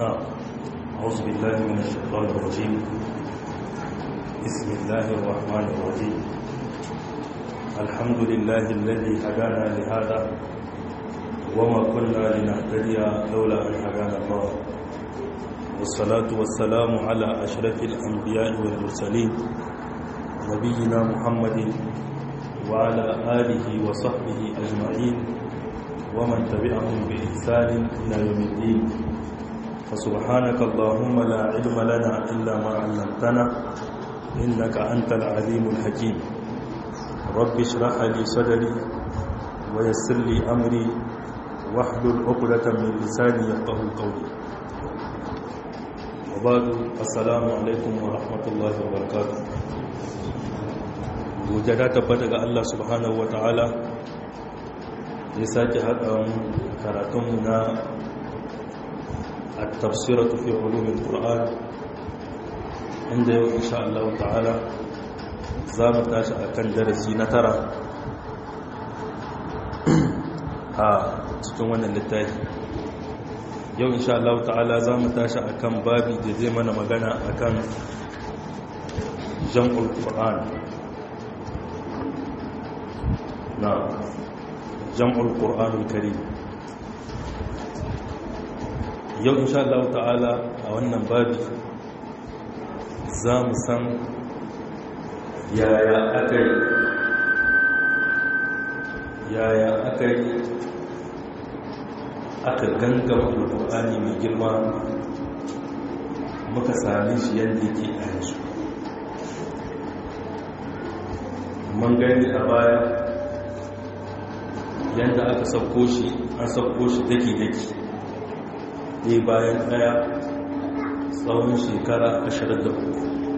نعم أعوذ بالله من الشيطان الرجيم بسم الله الرحمن الرحيم الحمد لله الذي هدانا لهذا وما كنا لنهتدي لولا أن هدانا الله والصلاة والسلام على أشرف الأنبياء والمرسلين نبينا محمد وعلى آله وصحبه أجمعين ومن تبعهم بإحسان إلى يوم الدين فسبحانك اللهم لا علم لنا إلا ما علمتنا إنك أنت العليم الحكيم رب اشرح لي صدري ويسر لي أمري واحلل عقدة من لساني يفقه قولي وبعد السلام عليكم ورحمة الله وبركاته gujada tabbata ga Allah subhanahu wa ta'ala ya sake haɗa karatunmu na a tafsiratu fi ulumin ƙura'an inda yau insha Allah ta'ala za mu tashi a kan darasi na tara a cikin wannan littafi yau insha Allah ta'ala za mu tashi a kan babi da zai mana magana a kan jam'ul ƙura'an na jam'ul ƙur'anul karim yau insha Allah ta'ala a wannan babi za mu san yaya aka yi yaya aka yi aka gangama alƙur'ani mai girma muka sami shi yadda yake a yanzu mun gani a baya yadda aka sauko shi an sauko shi daki-daki ɗaya bayan ɗaya tsawon shekara ashirin da uku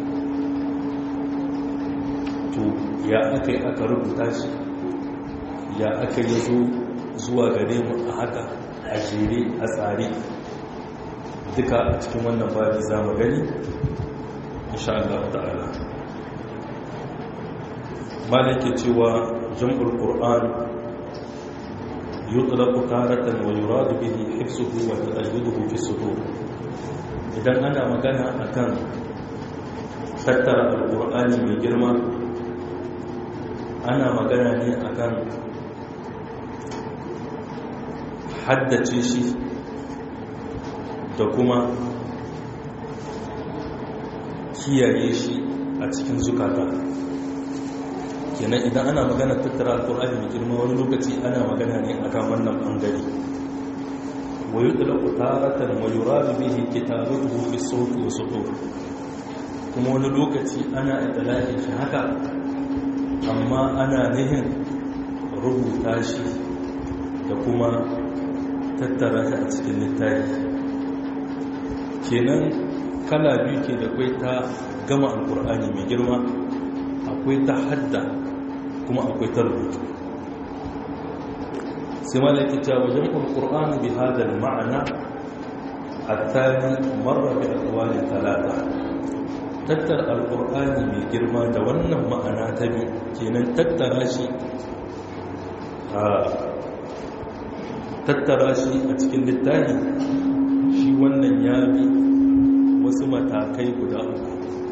to ya aka yi aka rubuta shi ya aka yi zo zuwa gare mu a haka a jere a tsare duka a cikin wannan babi za mu gani insha Allah ta'ala malake cewa jam'ul qur'an يطلق تارة ويراد به حفظه وتأيده في الصدور idan ana magana akan tattara alƙur'ani mai girma ana magana ne akan haddace shi da kuma kiyaye shi a cikin zukata kenan idan ana magana tattara alkur'ani mai girma wani lokaci ana magana ne a kan wannan bangare wa yi ɗalaku taratan wa yuradu bihi kitabuhu fi sauti wa sutur kuma wani lokaci ana idalakin shi haka amma ana nihin rubuta shi da kuma tattara shi a cikin littafi kenan kala biyu ke da kwai ta gama alkur'ani mai girma akwai ta hadda kuma akwai ta rubutu sai malaki ta wajen alkur'an bi hadal ma'ana attani marra bi aqwali talata tattar alkur'ani mai girma da wannan ma'ana ta bi kenan tattara shi a tattara shi a cikin littafi shi wannan ya bi wasu matakai guda uku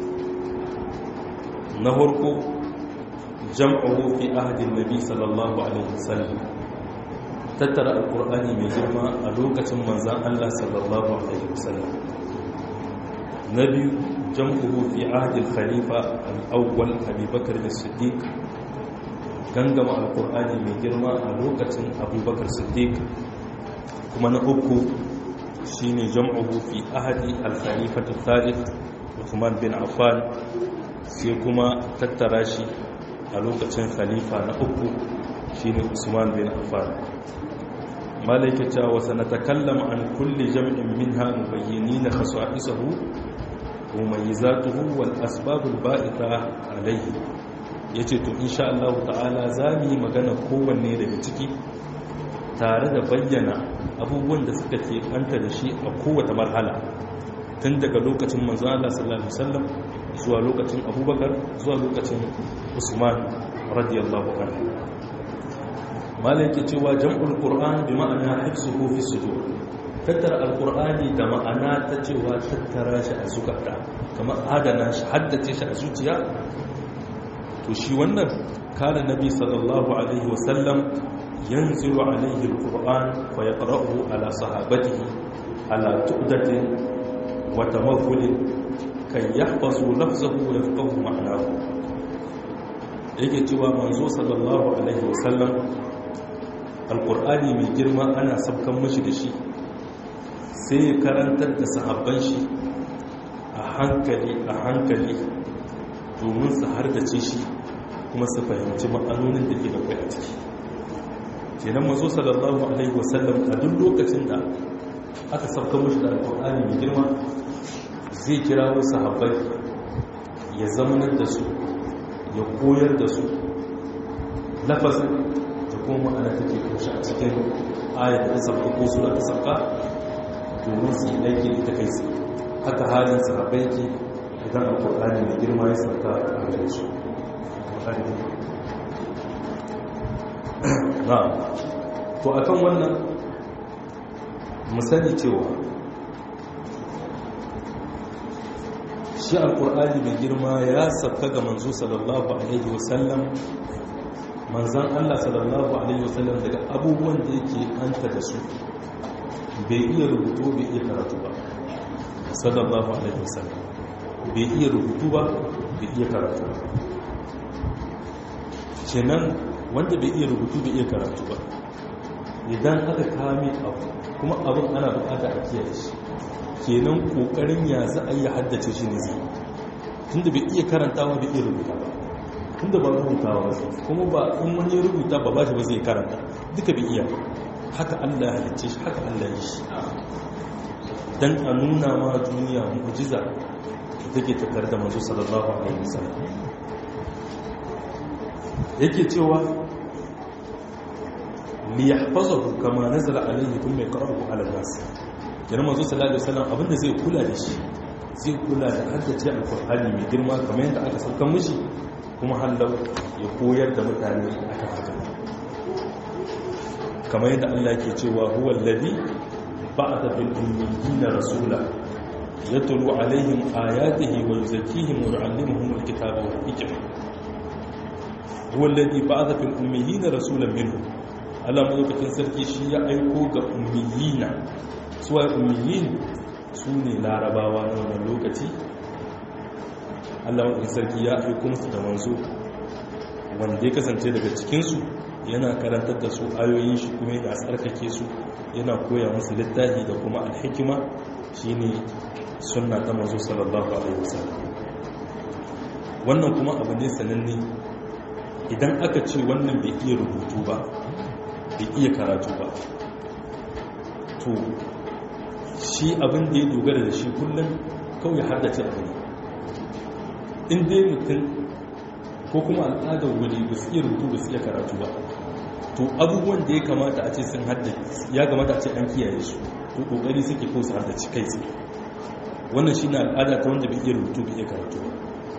na farko jam'uhu fi ahdin nabi sallallahu alaihi wasallam tattara alqur'ani mai girma a lokacin manzon Allah sallallahu alaihi wasallam na biyu jam'uhu fi ahdil khalifa al-awwal Abi Bakr as-Siddiq gangama alqur'ani mai girma a lokacin Abu Bakr Siddiq kuma na uku shine jam'uhu fi ahdi al-khalifa al-thalith Uthman bin Affan sai kuma tattara shi a lokacin khalifa na uku shine Usman bin Affan malaika ta wa sanatakallam an kulli jam'in minha mubayyinin khasa'isahu wa mumayyizatuhu wal asbab al ba'itha alayhi yace to insha Allah ta'ala zamu yi magana kowanne daga ciki tare da bayyana abubuwan da suka ke kanta da shi a kowace marhala tun daga lokacin manzo Allah sallallahu alaihi wasallam zuwa lokacin abubakar zuwa lokacin usman radiyallahu anhu malai ke cewa jam'ul qur'an bi ma'ana hifzuhu fi sudur tattara alkur'ani da ma'ana ta cewa tattara shi a zukata kamar adana shi haddace shi a zuciya to shi wannan kana nabi sallallahu alaihi wasallam yanzilu alaihi alquran fa yaqra'uhu ala sahabatihi ala tu'datin wa tamathulin kan yahfazu lafzahu wa yafqahu ma'nahu yake cewa manzo sallallahu alaihi wasallam alqur'ani mai girma ana sabkan mishi da shi sai ya karantar da sahabban shi a hankali a hankali domin su hardace shi kuma su fahimci ma'anonin da ke da kai a ciki kenan mazo sallallahu alaihi wasallam a duk lokacin da aka sauka mashi da alƙur'ani mai girma zai kira wasu sahabbai ya zamanar da su ya koyar da su lafazin da kuma ma'ana take kushe a cikin ayat da sauka ko sura ta sauka domin su yi aiki da ta kai su haka halin sahabbai ke idan alƙur'ani mai girma ya sauka a gare su na to akan wannan mu sani cewa shi alkur'ani mai girma ya sabka ga manzo sallallahu alaihi wasallam manzan allah sallallahu alaihi wasallam daga abubuwan da yake hanta da su bai iya rubutu bai iya karatu ba sallallahu alaihi wasallam bai iya rubutu ba bai iya karatu ba kenan wanda bai iya rubutu bai iya karatu ba idan aka kame abu kuma abin ana bukata a kiyaye shi kenan kokarin ya za a yi haddace shi ne zai tunda bai iya karantawa bai iya rubuta ba tunda ba rubutawa ba kuma ba in wani rubuta ba ba shi ba zai karanta duka bai iya haka Allah ya halicce shi haka Allah ya shi dan a nuna ma duniya mu'jiza da take tattare da manzo sallallahu alaihi wasallam yake cewa li yahfazahu kama nazala alaihi thumma yaqra'uhu ala nas kenan manzo sallallahu alaihi wasallam abinda zai kula da shi zai kula da haddace alqur'ani mai girma kamar yadda aka saukan mishi kuma hallau ya koyar da mutane akan haka kamar yadda Allah yake cewa huwa alladhi ba'atha bil ummiyina rasula yatlu alaihim ayatihi wa yuzakkihim wa yu'allimuhum alkitaba wal hikma huwa alladhi ba'atha fil ummiyina rasulan minhum Allah madaukakin sarki shi ya aiko ga ummiyina suwa ummiyin su ne larabawa na wannan lokaci Allah madaukakin sarki ya aiko musu da manzo wanda ya kasance daga cikinsu yana karantar da su ayoyin shi kuma yana tsarkake su yana koya musu littafi da kuma alhikima shine sunna ta manzo sallallahu alaihi wasallam wannan kuma abu ne sananne idan aka ce wannan bai iya rubutu ba bai iya karatu ba to shi abin da ya dogara da shi kullum kawai haddace abu ne in dai mutum ko kuma al'adar wuri ba su iya rubutu ba su iya karatu ba to abubuwan da ya kamata a ce sun haddace ya kamata a ce an kiyaye su to kokari suke ko su haddace kai su wannan shi na al'ada ta wanda bai iya rubutu bai iya karatu ba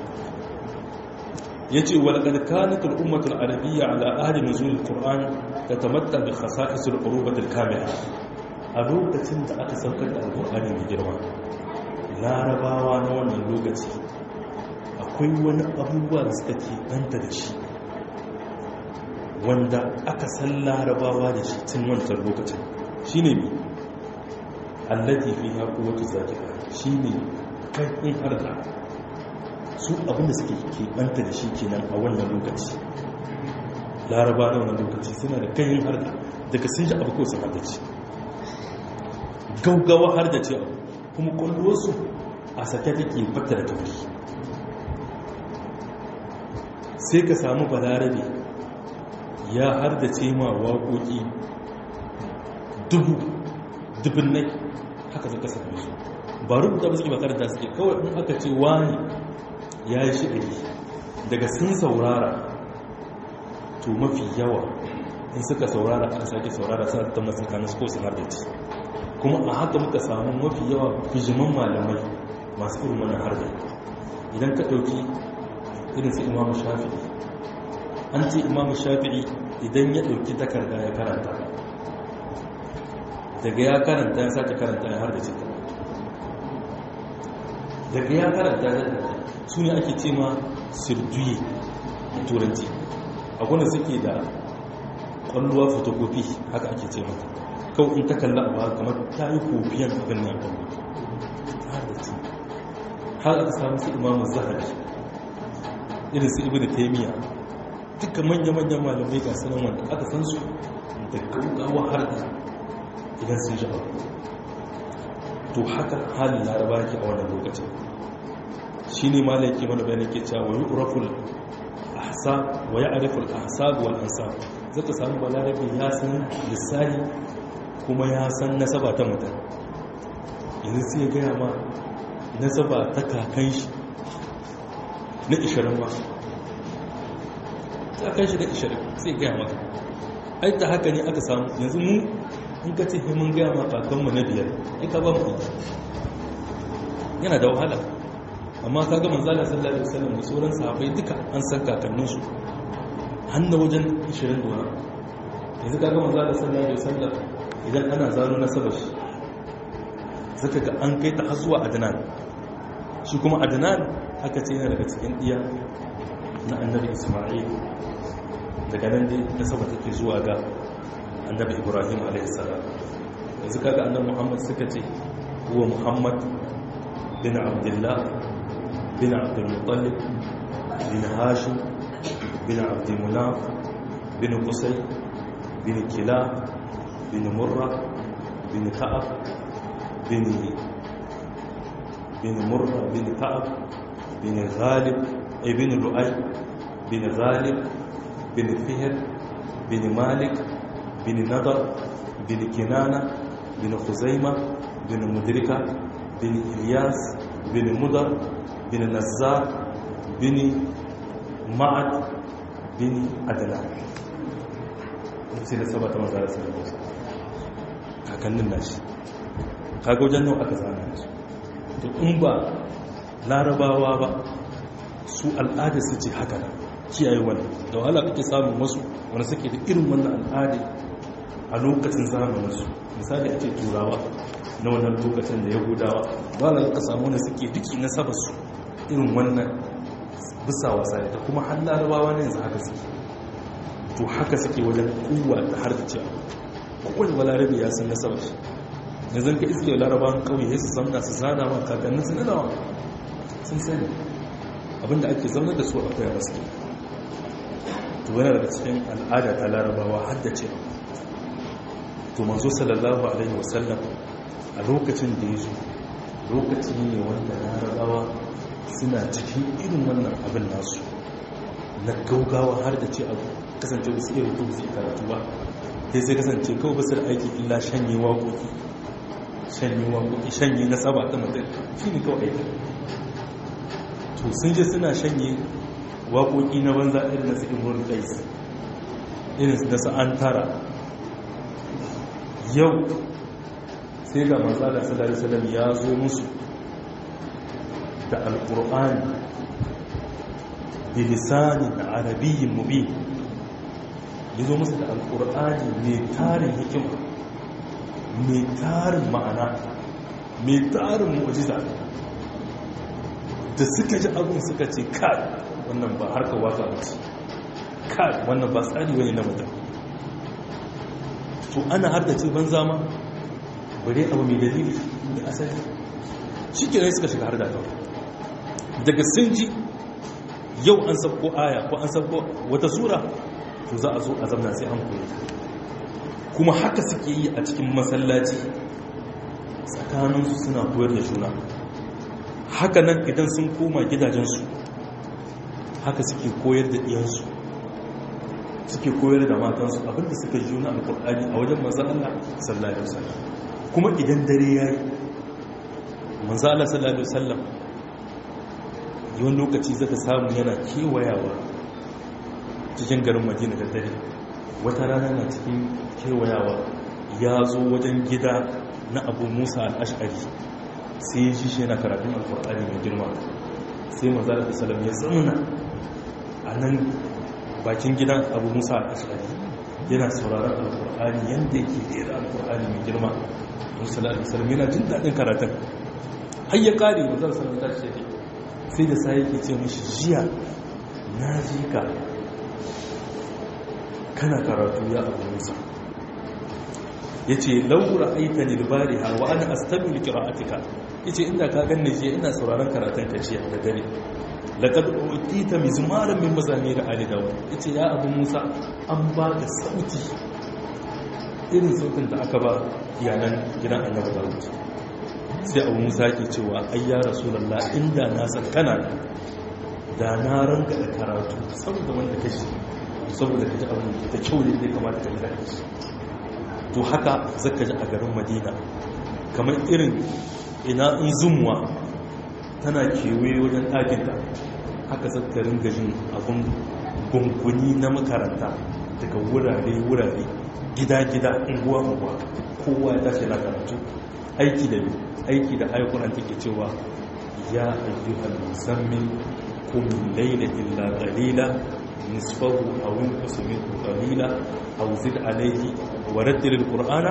ya ce walƙar kanatar ummatar arabiya ala ahli nuzulul qur'an ta tamatta bi khasa'isul urubatil kamila a lokacin da aka saukar da alƙur'ani mai girma larabawa na wannan lokaci akwai wani abubuwa da suka ke banta da shi wanda aka san larabawa da shi tun wancan lokacin shi ne mai allati fi haku wata zakira shi ne kaifin harka su abinda suke keɓanta da shi kenan a wannan lokaci laraba na wannan lokaci suna da kayan harka daga sun ji abu ko sun hardace gaugawa hardace abu kuma kwallosu a sake take fata da tauri sai ka samu balarabe ya hardace ma waƙoƙi dubu dubin nai haka zaka same su ba rubuta ba suke makaranta suke kawai in aka ce wani ya yi shi'ari daga sun saurara to mafi yawa in suka saurara aka sake saurara suna ta masu kanin su ko su hardace kuma a haka muka samu mafi yawa bijiman malamai masu irin wani harda idan ka ɗauki irin su imamu shafi'i an ce imamu shafi'i idan ya ɗauki takarda ya karanta daga ya karanta ya sake karanta ya har da cikin daga ya karanta ya karanta su ne ake ce ma sirduye a turanci akwai suke da kwalluwa fotokofi haka ake ce mata kawai in ta kalla abu kamar ta yi kofiyan abin nan ɗan har da ci har aka samu su imamu zahari irin su ibn taimiyya duka manya-manyan malamai ga sanan wanda aka san su da gaugawa har da idan sun shi abu to haka halin laraba ke a wannan lokacin shi ne ma laiki mana bayan ke cewa wani uraful ahsa wa ya ariful ahsa wal ansa zaka samu balarabe ya san lissahi kuma ya san nasaba ta mutum yanzu sai ya gaya ma nasaba ta kakan shi na ishirin ma kakan shi na ishirin sai ya gaya maka ai ta haka ne aka samu yanzu mu in ka ce mun gaya ma kakanmu na biyar in ka ba mu yana da wahala amma ka ga manzala sallallahu alaihi wasallam da sauran sahabbai duka an san kakanninsu hannu wajen 20 da wani yanzu ka ga manzala sallallahu alaihi wasallam idan ana zano na sabashi zaka ga an kai ta har zuwa adnan shi kuma adnan aka ce yana daga cikin iya na annabi isma'il daga nan dai nasaba take zuwa ga annabi ibrahim alaihi salam yanzu kaga annabi muhammad suka ce huwa muhammad bin abdullah bin abdul muttalib bin hashim bin abd munaf bin qusay bin kilab bin murra bin ka'ab bin bin murra bin ka'ab bin ghalib ibn lu'ay bin ghalib bin fihr bin malik bin nadar bin kinana bin khuzaima bin mudrika bin ilyas bin mudar bin nazzar bin ma'ad bin adlan sai da sabata mazara sai da kakannin nashi kaga wajen nau aka zana su to in ba larabawa ba su al'ada su ce haka da kiyaye wannan da wahala kake samun wasu wanda suke da irin wannan al'ada a lokacin zamaninsu misali a ce turawa na wannan lokacin da yahudawa ba na ka samu wanda suke duki na sabasu irin wannan bisa wasa da kuma har larabawa ne yanzu haka suke to haka suke wajen kuwa da har da cewa kowane balarabe ya san nasabar shi yanzu ka iske larabawan kauye ya su zamna su zana ma kakannin su nanawa sun sani abinda ake zama da su akwai a wasu to yana daga cikin al'ada ta larabawa har da cewa to manzo sallallahu alaihi wasallam a lokacin da ya zo lokaci ne wanda larabawa suna cikin irin wannan abin nasu na gaugawa har da ce a kasance wasu iya rubutu su karatu ba sai sai kasance kawai basir aiki illa shanye waƙoƙi shanye waƙoƙi shanye na saba ta mutum shi ne kawai aiki to sun je suna shanye waƙoƙi na banza irin na su imrul qais irin da su an tara yau sai ga manzala sallallahu alaihi ya zo musu da alqur'ani bilisanin arabiyyin mubin ya zo musu da alqur'ani mai tarin hikima mai tarin ma'ana mai tarin mu'jiza da suka ji abin suka ce kai wannan ba harkar waka ba ce kai wannan ba tsari wani na mutum to ana har da ce ban zama bare abu mai dalili da asali shi ke suka shiga har da kawai daga sun ji yau an sabko aya ko an sabko wata sura to za a zo a zamna sai an koyi kuma haka suke yi a cikin masallaci tsakaninsu suna koyar da juna haka nan idan sun koma gidajensu haka suke koyar da iyansu suke koyar da matansu abinda suka ji juna alkur'ani a wajen manzan Allah sallallahu alaihi wasallam kuma idan dare yayi manzan Allah sallallahu alaihi wasallam yawan lokaci zaka samu yana kewayawa cikin garin Madina da dare wata rana na cikin kewayawa ya zo wajen gida na Abu Musa al-Ash'ari sai ya ji shi yana karatun alkur'ani mai girma sai manzan Allah sallallahu alaihi wasallam ya zauna a nan bakin gidan abu musa a ashari yana sauraron alkur'ani yadda yake rera alkur'ani mai girma musulun alisalam yana jin daɗin karatun har ya ƙare da zan sanar da shi sai da sai yake ce mashi jiya na ji ka kana karatu ya abu musa ya ce laura aita ne libari ha wa ana astabil kira'atika ya ce inda ka ganni jiya ina sauraron karatun ka jiya da dare laƙad utita mizmaran min mazamir ali dawud ya ce ya abu musa an ba ka sauti irin sautin da aka ba iyalan gidan annabi dawud sai abu musa ke cewa ai ya rasulullah inda na san kana da na ranka da karatu saboda wanda kashi saboda kaji abu da kyau ne da kamata ka gida shi to haka zaka ji a garin madina kamar irin ina in zumuwa tana kewaye wajen ɗakinta haka zaka ringa jin abun gunguni na makaranta daga wurare-wurare gida-gida unguwa-unguwa kowa ya tashi na karatu aiki da aiki da ayyukan take cewa ya ayyuhal musammin kum layla illa qalila nisfahu aw inqus minhu qalila aw zid alayhi wa rattil alqur'ana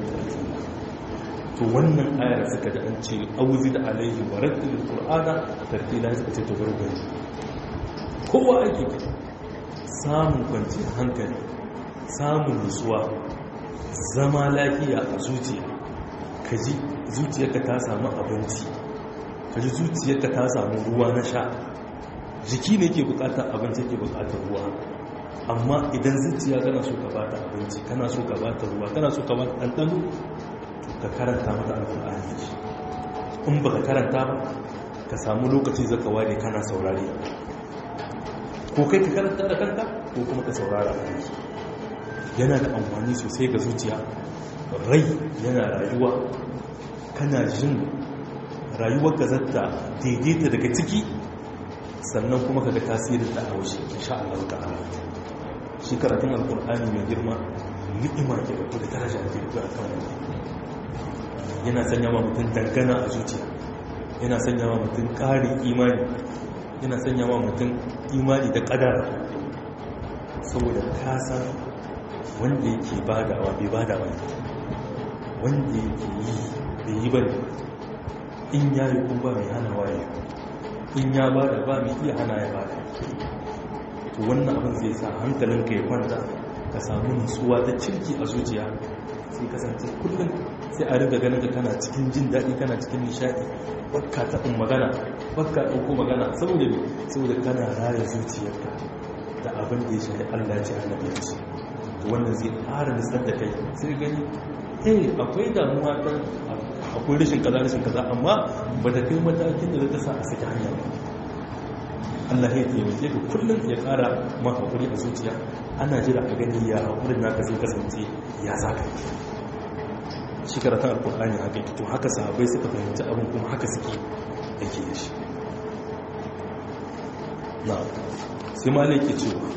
to wannan ayar suka da an ce aw zid alayhi wa rattil alqur'ana tartila suka ce to gargari kowa ake samun kwanciyar hankali samun nutsuwa zama lafiya a zuciya ka ji zuciyarka ta samu abinci ka ji zuciyarka ta samu ruwa na sha jiki ne ke bukatar abinci ke bukatar ruwa amma idan zuciya kana so ka bata abinci kana so ka bata ruwa kana so ka bata ɗanɗano to ka karanta mata alƙur'ani in ba ka karanta ba ka samu lokaci zaka ware kana saurare ko kai ka karanta da kanka ko kuma ka saurara a yana da amfani sosai ga zuciya rai yana rayuwa kana jin rayuwar gazarta daidaita daga ciki sannan kuma kaga tasirin da haushe insha Allah ta'ala shi karatun alkur'ani mai girma ni'ima ke da kuma daraja ke da kan yana sanya wa mutum dangana a zuciya yana sanya wa mutum ƙarin imani yana sanya wa mutum imani da ƙadara saboda kasan wanda yake badawa bai badawa ne wanda yake yi bai yi ba ne in ya yi kun ba mai hana waye in ya ba da ba mai iya hana ya ba da to wannan abin zai sa hankalinka ya kwanta ka samu nutsuwa ta cirki a zuciya sai kasance kullum sai a riga ganin ka kana cikin jin daɗi kana cikin nishaɗi bakka taɓin magana bakka ɗauko magana saboda ne saboda kana raya zuciyarka da abin da ya shafi allah ce annabi ya ce wannan zai ƙara nisar da kai sai gani eh akwai damuwa ta akwai rashin kaza rashin kaza amma ba ta kai matakin da ta sa a saki hanya ba Allah ya taimake ka kullum ya ƙara ma hakuri a zuciya ana jira a gani ya hakurin naka zai kasance ya zaka shi karatun alkur'ani haka to haka sahabbai suka fahimci abin kuma haka suke yake da shi na sai ma ke cewa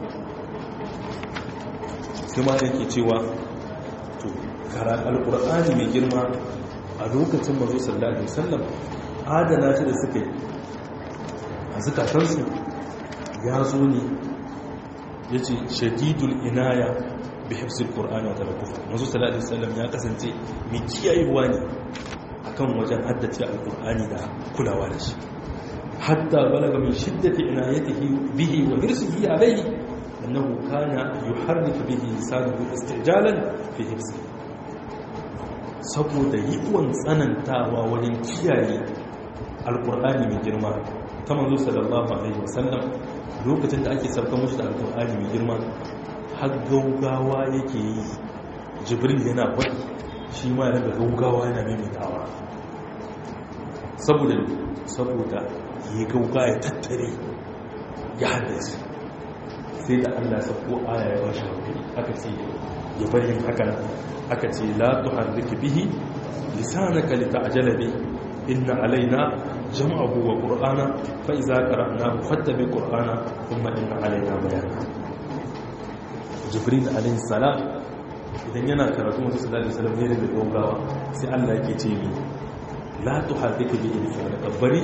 sai ma yake cewa to kara alkur'ani mai girma a lokacin mazo sallallahu alaihi wasallam adana shi da suka yi a zukatansu ya zo ne ya ce shadidul inaya bi hafsul qur'ani wa talaqqufa mazo sallallahu alaihi wasallam ya kasance mai kiyayewa ne akan wajen haddace alkur'ani da kulawa da shi hatta balaga min shiddati inayatihi bihi wa hirsihi alayhi أنه كان يحرك به لسانه استعجالا في حفظه saboda yiwuwan tsanantawa wajen kiyaye alkur'ani mai girma ta manzo sallallahu alaihi wasallam lokacin da ake sarka mushi da alkur'ani mai girma har gaugawa yake yi jibril yana faɗi shi ma yana gaugawa yana maimaitawa saboda saboda ya gauga ya tattare ya haddace sai da Allah sako aya ya bashi hakuri aka ce ya bari yin hakan aka ce la tuharrik bihi lisanaka lita'jala bi inna alaina jam'ahu wa qur'ana fa idza qara'nahu fattabi qur'ana thumma inna alaina bayana jibril alayhi salam idan yana karatu musu sallallahu alaihi wasallam ne da dogawa sai Allah yake ce ni la tuharrik bihi lisanaka bari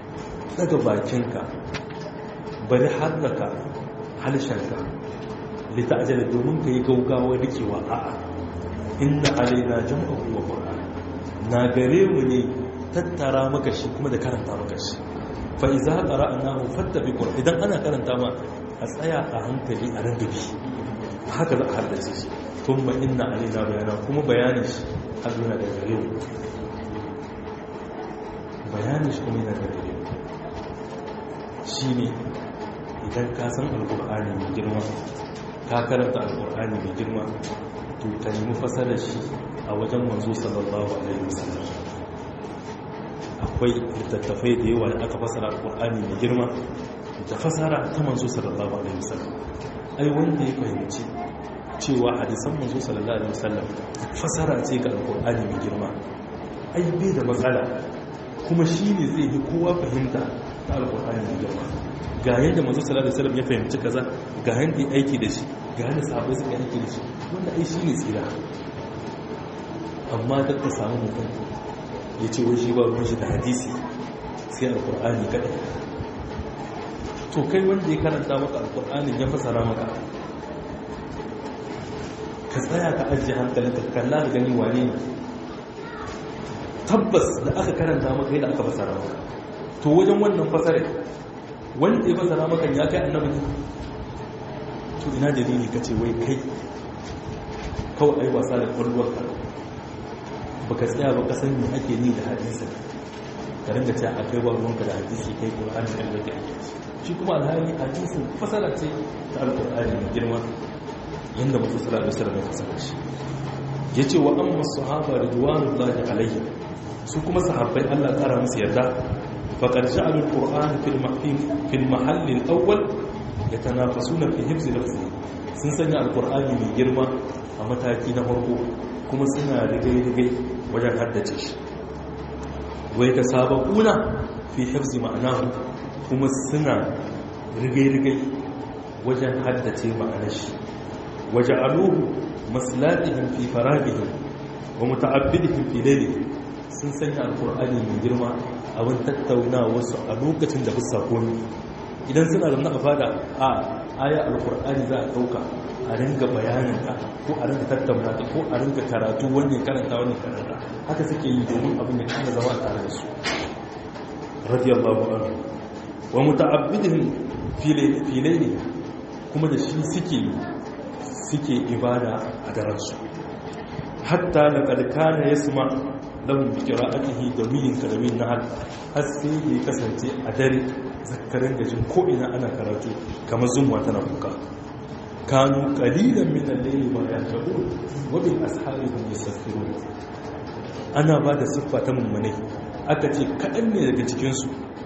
daga bakinka bari harraka halshenka lita'ajala domin ka yi gaugawa rikewa a'a inna alaina jam'ahu wa qur'an na gare mu ne tattara maka shi kuma da karanta maka shi fa iza qara'nahu fattabi qur'an idan ana karanta ma a tsaya a hankali a rangabi haka za a haddace shi kuma inna alaina bayana kuma bayanin shi har yana da gare mu bayanin shi kuma yana da gare mu shine idan ka san alqur'ani mai girma ka karanta alqur'ani mai girma to ka nemi fasarar shi a wajen manzo sallallahu alaihi wasallam akwai littattafai da yawa da aka fasara alqur'ani mai girma da fasara ta manzo sallallahu alaihi wasallam ai wanda ya fahimci cewa hadisan manzo sallallahu alaihi wasallam fasara ce ga alqur'ani mai girma ai bai da matsala kuma shine zai yi kowa fahimta ta alqur'ani mai girma ga yadda manzo sallallahu alaihi wasallam ya fahimci kaza ga yadda ya aiki da shi ga yadda sahabbai suka aiki da shi wanda ai shine tsira amma da ka samu mutum ya ce wai shi ba ruwan shi da hadisi sai alqur'ani kadai to kai wanda ya karanta maka alqur'anin ya fasara maka ka tsaya ka ajiye hankalinka ka kalla da gani wane ne tabbas da aka karanta maka yadda aka fasara maka to wajen wannan fasarar wanda ya fasara maka ya kai annabi to ina dalili ka ce wai kai kawai ai wasa da kwallonka ba ka tsaya ba ka san me ake ni da hadisi ka ringa cewa akai ba ruwanka da hadisi kai qur'ani kan da ke shi kuma alhali hadisin fasara ce ta alqur'ani mai girma yanda mutum sallallahu alaihi wasallam ya fasara shi yace wa amma sahaba ridwanullahi alaihim su kuma sahabbai Allah tsara musu yarda faqad ja'alu alqur'ana fil mahfim fil mahall al-awwal yatanafasuna fi hifz lafzi sun sanya alqur'ani mai girma a mataki na farko kuma suna rigai-rigai wajen haddace shi wai ta sabakuna fi hifz ma'anahu kuma suna rigai-rigai wajen haddace ma'anar shi وجعلوه مسلاتهم في فرابهم ومتعبدهم في ليلهم sun sanya alkur'ani mai girma abin tattauna wasu a lokacin da bisa komi idan suna da a fada a aya alkur'ani za a ɗauka a ringa bayanin ta ko a ringa tattauna ta ko a ringa karatu wannan karanta wannan karanta haka suke yi domin abin ya kana zama tare da su radiyallahu anhu wa muta'abbidin filaini kuma da shi suke suke ibada a daransu hatta da ƙarƙana ya suma lahun bikira ake da milin karamin na har sai ya kasance a dare zakarin gajin ko'ina ana karatu kamar zumwa tana kuka kanu ƙalilan minan laili ba ya shabu wabin ashabi da ya safiru ana ba da siffa ta mummune aka ce kaɗan ne daga cikinsu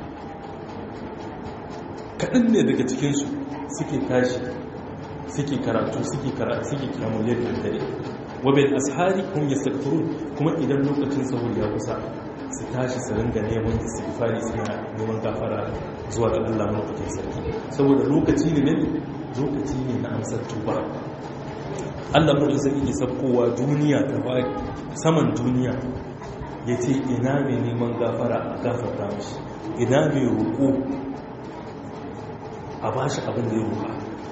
kaɗan ne daga cikinsu suke tashi suke karatu suke karatu suke kiramun yadda dare wabin ashari kun yastaghfirun kuma idan lokacin sahur ya kusa su tashi su ringa neman istighfari suna neman gafara zuwa ga Allah lokacin sarki saboda lokaci ne ne lokaci ne na amsar tuba Allah lokacin sarki ke sabkowa duniya ta ba saman duniya ya ce ina mai neman gafara a gafarta mashi ina mai roƙo a bashi abin da ya roƙa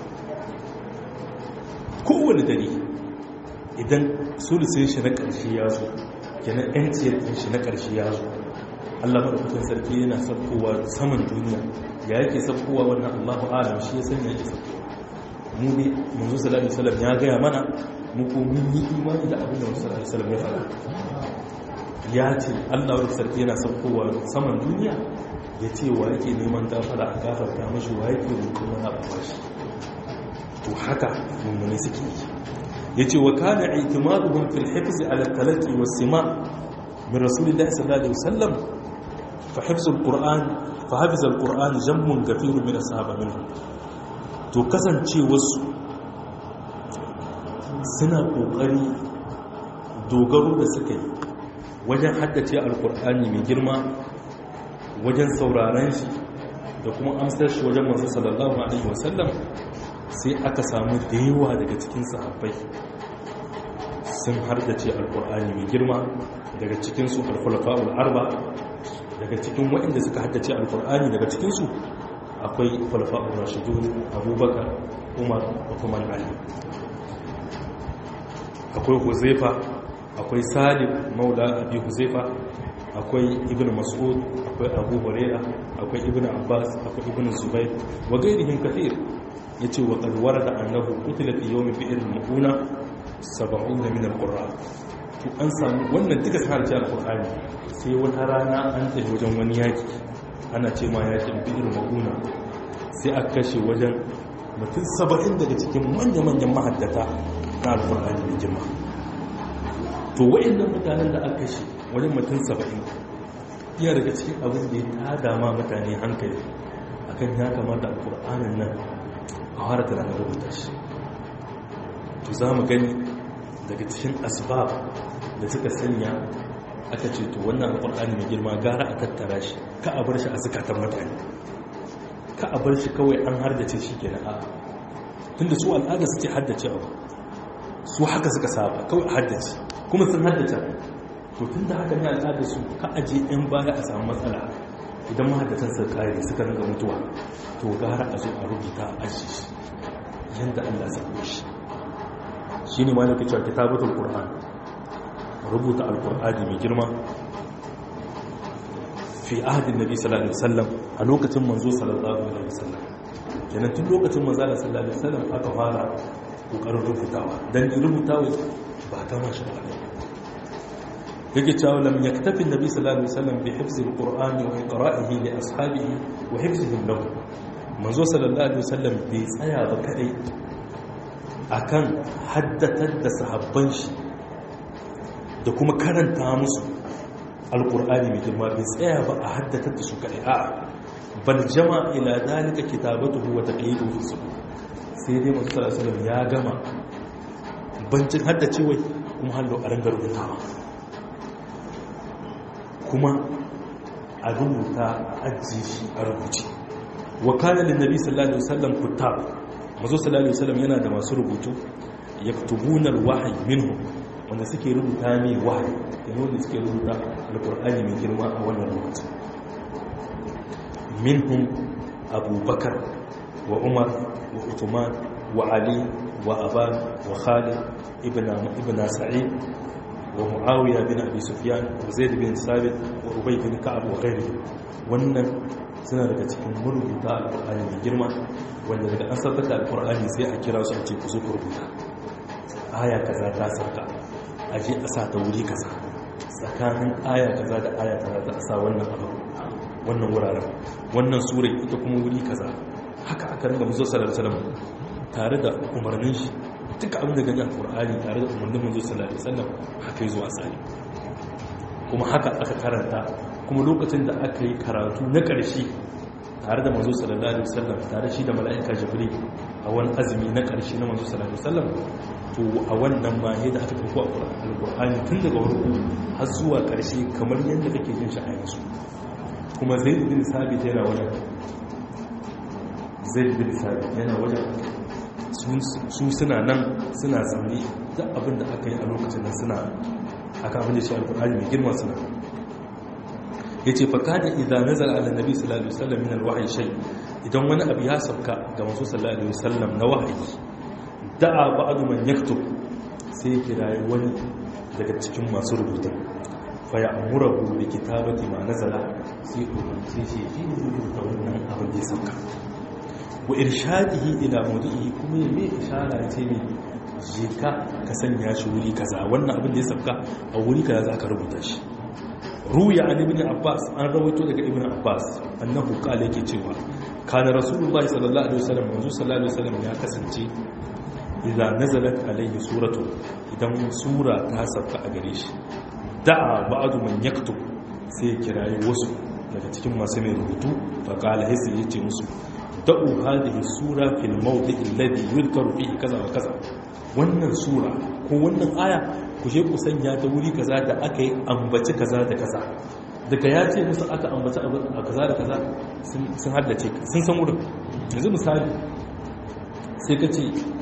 kowane dare idan sulusin shi na ƙarshe ya zo kenan yanciyar ɗin shi na ƙarshe ya zo allah maɗaukakin sarki yana sabkowa saman duniya ya yake sabkowa wannan allahu alam shi ya sanya yake sabkowa mu ne manzo sallallahu alaihi wasallam ya gaya mana mu ko mun yi imani da abin da manzo sallallahu alaihi wasallam ya faɗa ya ce allah maɗaukakin sarki yana sabkowa saman duniya ya ce wa yake neman gafara a gafarta mashi wa yake roƙon wani abu bashi to haka mummune suke yi ya ce wa kana itimaduhum fil hifz ala talaqi was sima min rasulillahi sallallahu alaihi wasallam fa hifz alquran fa hafiz alquran jammun kathirun min ashaba minhum to kasance wasu suna kokari dogaro da suka yi wajen haddace alqur'ani mai girma wajen sauraron shi da kuma amsar shi wajen manzo sallallahu alaihi wasallam sai aka samu da yawa daga cikin sahabbai sun hardace alkur'ani mai girma daga cikinsu alkhulafa'ul arba daga cikin waɗanda suka haddace alkur'ani daga cikinsu akwai khulafa'ul rashidun abubakar umar uthman ali akwai huzaifa akwai salim maula abi huzaifa akwai ibn mas'ud akwai abu huraira akwai ibn abbas akwai ibn zubair wa gairihim kathir yace wa qad warada annahu qutila fi yawmi bi'r al-mu'una 70 min al-qurra to an samu wannan duka sun harci al-qur'ani sai wata rana an tafi wajen wani yaki ana ce ma yakin bi'r al-mu'una sai aka kashe wajen mutum 70 daga cikin manya-manyan mahaddata na al-qur'ani mai girma to wa'annan mutanen da aka kashe wajen mutum 70 iya daga cikin abin da ya tada ma mutane hankali akan ya kamata al-qur'anin nan a fara tunanin rubuta shi to za mu gani daga cikin asbab da suka sanya aka ce to wannan alƙur'ani mai girma gara a tattara shi ka a bar shi a zukatan mutane ka a bar shi kawai an hardace shi ke na'a tunda su al'ada suke haddace abu su haka suka saba kawai a haddace kuma sun haddace to tun da haka ne al'ada su ka aje 'yan baya a samu matsala idan mahaddatan su kare suka ringa mutuwa to gara a zo a rubuta a aji shi yadda Allah zaɓo shi shi ne malaka cewa kitabatul qur'an rubuta alqur'ani mai girma fi ahdin nabi sallallahu alaihi wasallam a lokacin manzo sallallahu alaihi wasallam kenan tun lokacin manzo sallallahu alaihi wasallam aka fara kokarin rubutawa dan rubutawa ba ta mashi ba yake cewa lam yaktafi nabi sallallahu alaihi wasallam bi hifzi alqur'ani wa qira'ihi li ashabihi wa hifzihim lahu manzo sallallahu alaihi wasallam bai tsaya ba kadai akan haddatar da sahabban shi da kuma karanta musu alqur'ani mai girma bai tsaya ba a haddatar da su kadai a bal jama ila dalika kitabatuhu wa taqiyiduhu fi sudur sai dai manzo sallallahu alaihi wasallam ya gama bancin haddacewa kuma hallo a rangar rubutawa kuma a rubuta a ajiye shi a rubuce wa kana lin nabi sallallahu alaihi wasallam kutab mazo sallallahu alaihi wasallam yana da masu rubutu yaktubuna alwahyi minhu wanda suke rubuta ne wahyi yana wanda suke rubuta alqur'ani mai girma a wannan lokaci minhum abubakar wa umar wa uthman wa ali wa aban wa khalid ibn ibn sa'id ومعاوية بن أبي سفيان وزيد بن ثابت وأبي بن كعب وغيره wannan suna daga cikin marubuta alƙur'ani mai girma wanda daga an saukar da alƙur'ani sai a kira su a ce ku zo ku rubuta aya kaza ta sauka a je a sa ta wuri kaza tsakanin aya kaza da aya kaza ta sa wannan abu wannan wuraren wannan sura ita kuma wuri kaza haka aka ringa muzo sallallahu alaihi wasallam tare da umarnin shi duka abin da gani a ƙur'ani tare da umarnin manzo sallallahu alaihi wasallam haka yi zuwa tsari kuma haka aka karanta kuma lokacin da aka yi karatu na ƙarshe tare da manzo sallallahu alaihi wasallam tare shi da mala'ika jibril a wani azumi na ƙarshe na manzo sallallahu alaihi wasallam to a wannan ma yadda aka tafi a alƙur'ani tun daga farko har zuwa ƙarshe kamar yadda kake jin shi a yanzu kuma zaid bin sabit yana wajen zaid bin sabit yana wajen su suna nan suna zaune duk abin da aka yi a lokacin nan suna aka abin da shi alkur'ani mai girma suna ya ce faka da idan nazar ala nabi sallallahu alaihi wasallam min alwahyi shay idan wani abu ya sauka ga manzo sallallahu alaihi wasallam na wahayi da'a ba'du man yaktub sai kirayi wani daga cikin masu rubuta fa ya'muru bi kitabati ma nazala sai umarci shi shi ne rubuta wannan abin da ya sauka wa irshadihi ila mudihi kuma ya mai ishara ce ne je ka ka sanya shi wuri kaza wannan abin da ya sabka a wuri kaza za ka rubuta shi ruya an ibn abbas an rawaito daga ibn abbas annahu qala yake cewa kana rasulullahi sallallahu alaihi wasallam manzo sallallahu alaihi wasallam ya kasance idan nazalat alaihi suratu idan sura ta sabka a gare shi da'a ba'du man yaktub sai ya kirayi wasu daga cikin masu mai rubutu fa qala hisi yace musu da'u hadhihi sura fil mawdi' alladhi yudhkaru fihi kaza wa kaza wannan sura ko wannan aya ku je ku sanya ta wuri kaza da aka yi ambaci kaza da kaza daga ya ce musu aka ambaci a kaza da kaza sun haddace sun san wurin yanzu misali sai ka ce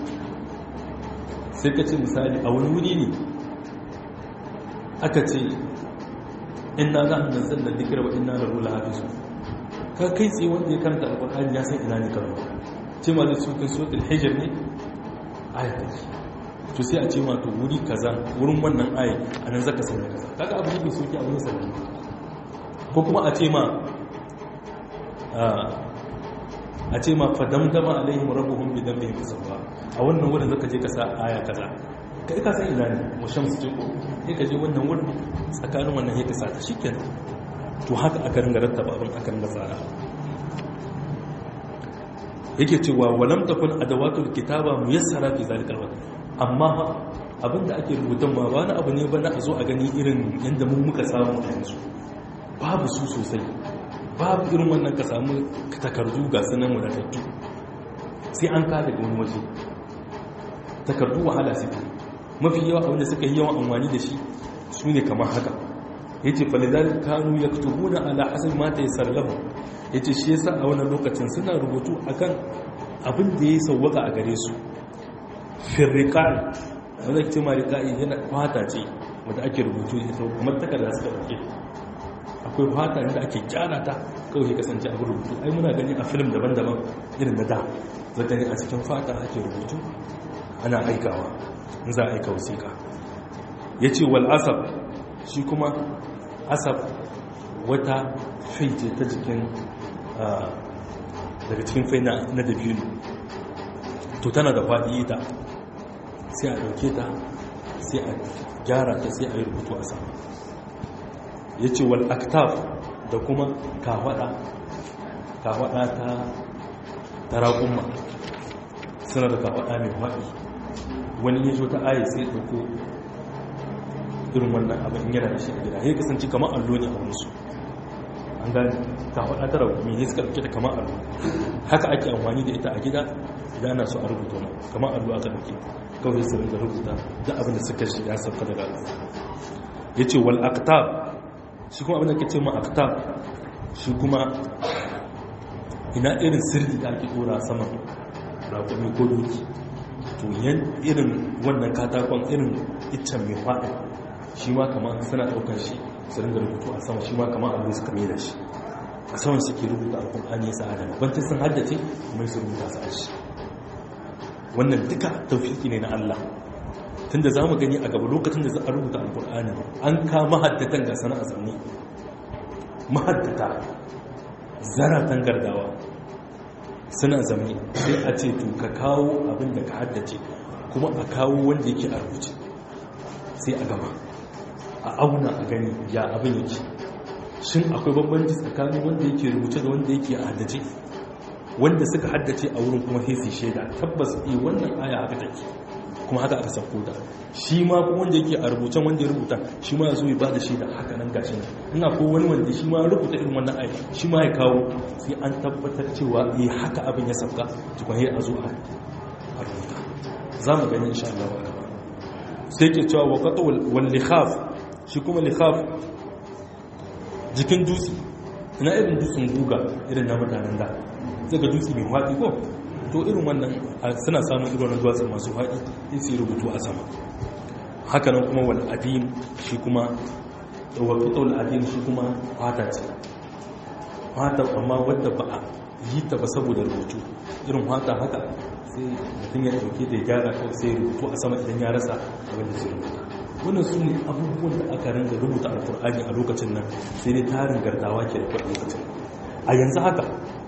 sai ka ce misali a wani wuri ne aka ce inna za a nan zan da dikira wa inna da rula hafizu ka kai tsaye wanda ya karanta alkur'ani ya san ina ne karo ce ma da cikin suratul hijr ne aya take to sai a ce ma to wuri kaza wurin wannan aya anan zaka sanya kaza kaga abu ne soki abu ne sanin ko kuma a ce ma a ce ma fadamdama alaihim rabbuhum bi dhanbihim fasawwa a wannan wurin zaka je ka sa aya kaza kai ka san ina ne mu shamsu ce ko sai ka je wannan wurin tsakanin wannan sai ka sa ta shikenan to haka aka ringa rattaba abin aka ringa tsara yake cewa walam takun adawatul kitaba muyassara fi zalikal waqt amma abinda ake rubutun ma ba na abu ne ba na a zo a gani irin yanda mun muka samu a yanzu babu su sosai babu irin wannan ka samu takardu ga sunan wadatattu sai an ka daga wani waje takardu wahala suke mafi yawa abinda suka yi yawan amfani da shi su ne kamar haka ya ce falidar kanu ya tubuna ala hasar mata ya sarlahu ya ce shi yasa a wani lokacin suna rubutu akan abin da ya sauwaka a gare su firriƙa'i wanda ke ma riƙa'i yana fata ce wadda ake rubutu da ita kamar takarda suka ɗauke akwai fata da ake gyara ta kawai ya kasance abin rubutu ai muna gani a filim daban-daban irin na da zaka ne a cikin fata ake rubutu ana aikawa in za a aika wasiƙa ya ce wal asab shi kuma asab wata faice ta jikin daga cikin fai na dabino to tana da faɗi ta sai a ɗauke ta sai a gyara ta sai a yi rubutu a sama ya ce wal aktaf da kuma kawaɗa kawaɗa ta tarakunma suna da kawaɗa mai faɗi wani ya zo ta aye sai ɗauko irin wannan abin yana da shi a gida ya kasance kamar allo ne a wurinsu an gani kawaɗa ta rakumi ne suka ɗauke ta kamar allo haka ake amfani da ita a gida idan ana so a rubuta wani kamar allo aka ɗauke kawai su rinka rubuta da abin da suka shi ya sauka daga allo ya ce wal aktab shi kuma abin da ke ce ma aktab shi kuma ina irin sirri da ake dora saman rakumi ko doki to yan irin wannan katakon irin iccen mai faɗi shi ma kama suna ɗaukar shi su ringa rubutu a sama shi ma kama abu suka mai da shi a saman suke rubuta alƙul'ani ya sa'ada bantin sun haddace mai su rubuta su ashi wannan duka taufiki ne na Allah tunda za mu gani a gaba lokacin da za a rubuta alƙul'ani an kama haddatan ga sana'a zanne mahaddata zaratan gardawa suna zamani sai a ce to ka kawo abin da ka haddace kuma a kawo wanda yake a rubuce sai a gama a auna a gani ya abin yake shin akwai bambanci tsakanin wanda yake rubuce da wanda yake a haddace wanda suka haddace a wurin kuma sai su shaida tabbas eh wannan aya haka take kuma haka aka sauko da shi ma kuma wanda yake a rubucen wanda ya rubuta shi ma ya zo ya ba da shaida haka nan gashi nan ina ko wani wanda shi ma ya rubuta irin wannan aya shi ma ya kawo sai an tabbatar cewa eh haka abin ya sauka tukun a zo a rubuta za mu gani insha Allah wa gaba sai ke cewa wa qata wal likhaf shi kuma likhaf jikin dutse ina irin dutsen guga irin na mutanen da zai ga dutse mai faɗi ko to irin wannan suna samun irin wannan duwatsun masu faɗi in su rubutu a sama hakanan kuma wal adim shi kuma wa fitul adim shi kuma fata ce fata amma wadda ba a yi ta ba saboda rubutu irin fata haka sai mutum ya dauke da ya gyara kawai sai rubutu a sama idan ya rasa abin da zai rubuta wannan su ne abubuwan da aka ringa rubuta alkur'ani a lokacin nan sai dai tarin gardawa ke da lokacin a yanzu haka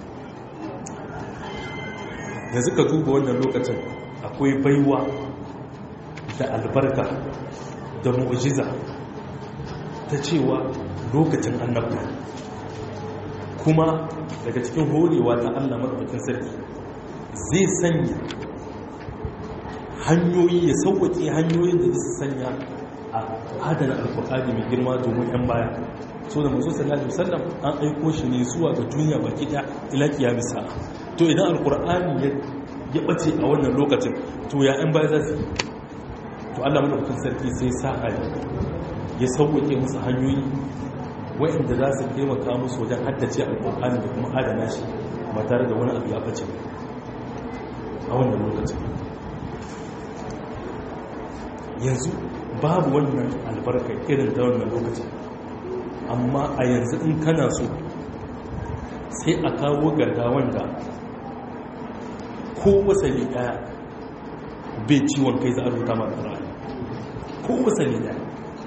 da suka duba wannan lokacin akwai baiwa da albarka da mu'jiza ta cewa lokacin annabta kuma daga cikin horewa ta Allah madaukakin sarki zai sanya hanyoyi ya sauwaƙe hanyoyin da su sanya a adana alkur'ani mai girma domin 'yan baya so da mazu sallallahu alaihi wasallam an aiko shi ne zuwa ga duniya baki daya ila kiyamisa to idan alkur'ani ya bace a wannan lokacin to ya 'yan baya za su to Allah madaukakin sarki sai sa hali ya sauwaƙe musu hanyoyi wa'inda za su taimaka musu wajen haddace alkur'ani da kuma adana shi ba tare da wani abu ya bace a wannan lokacin yanzu babu wannan albarka irin ta wannan lokacin amma a yanzu in kana so sai a kawo garda wanda ko wasali daya bai ciwon kai za a rubuta ma alkur'ani ko wasali daya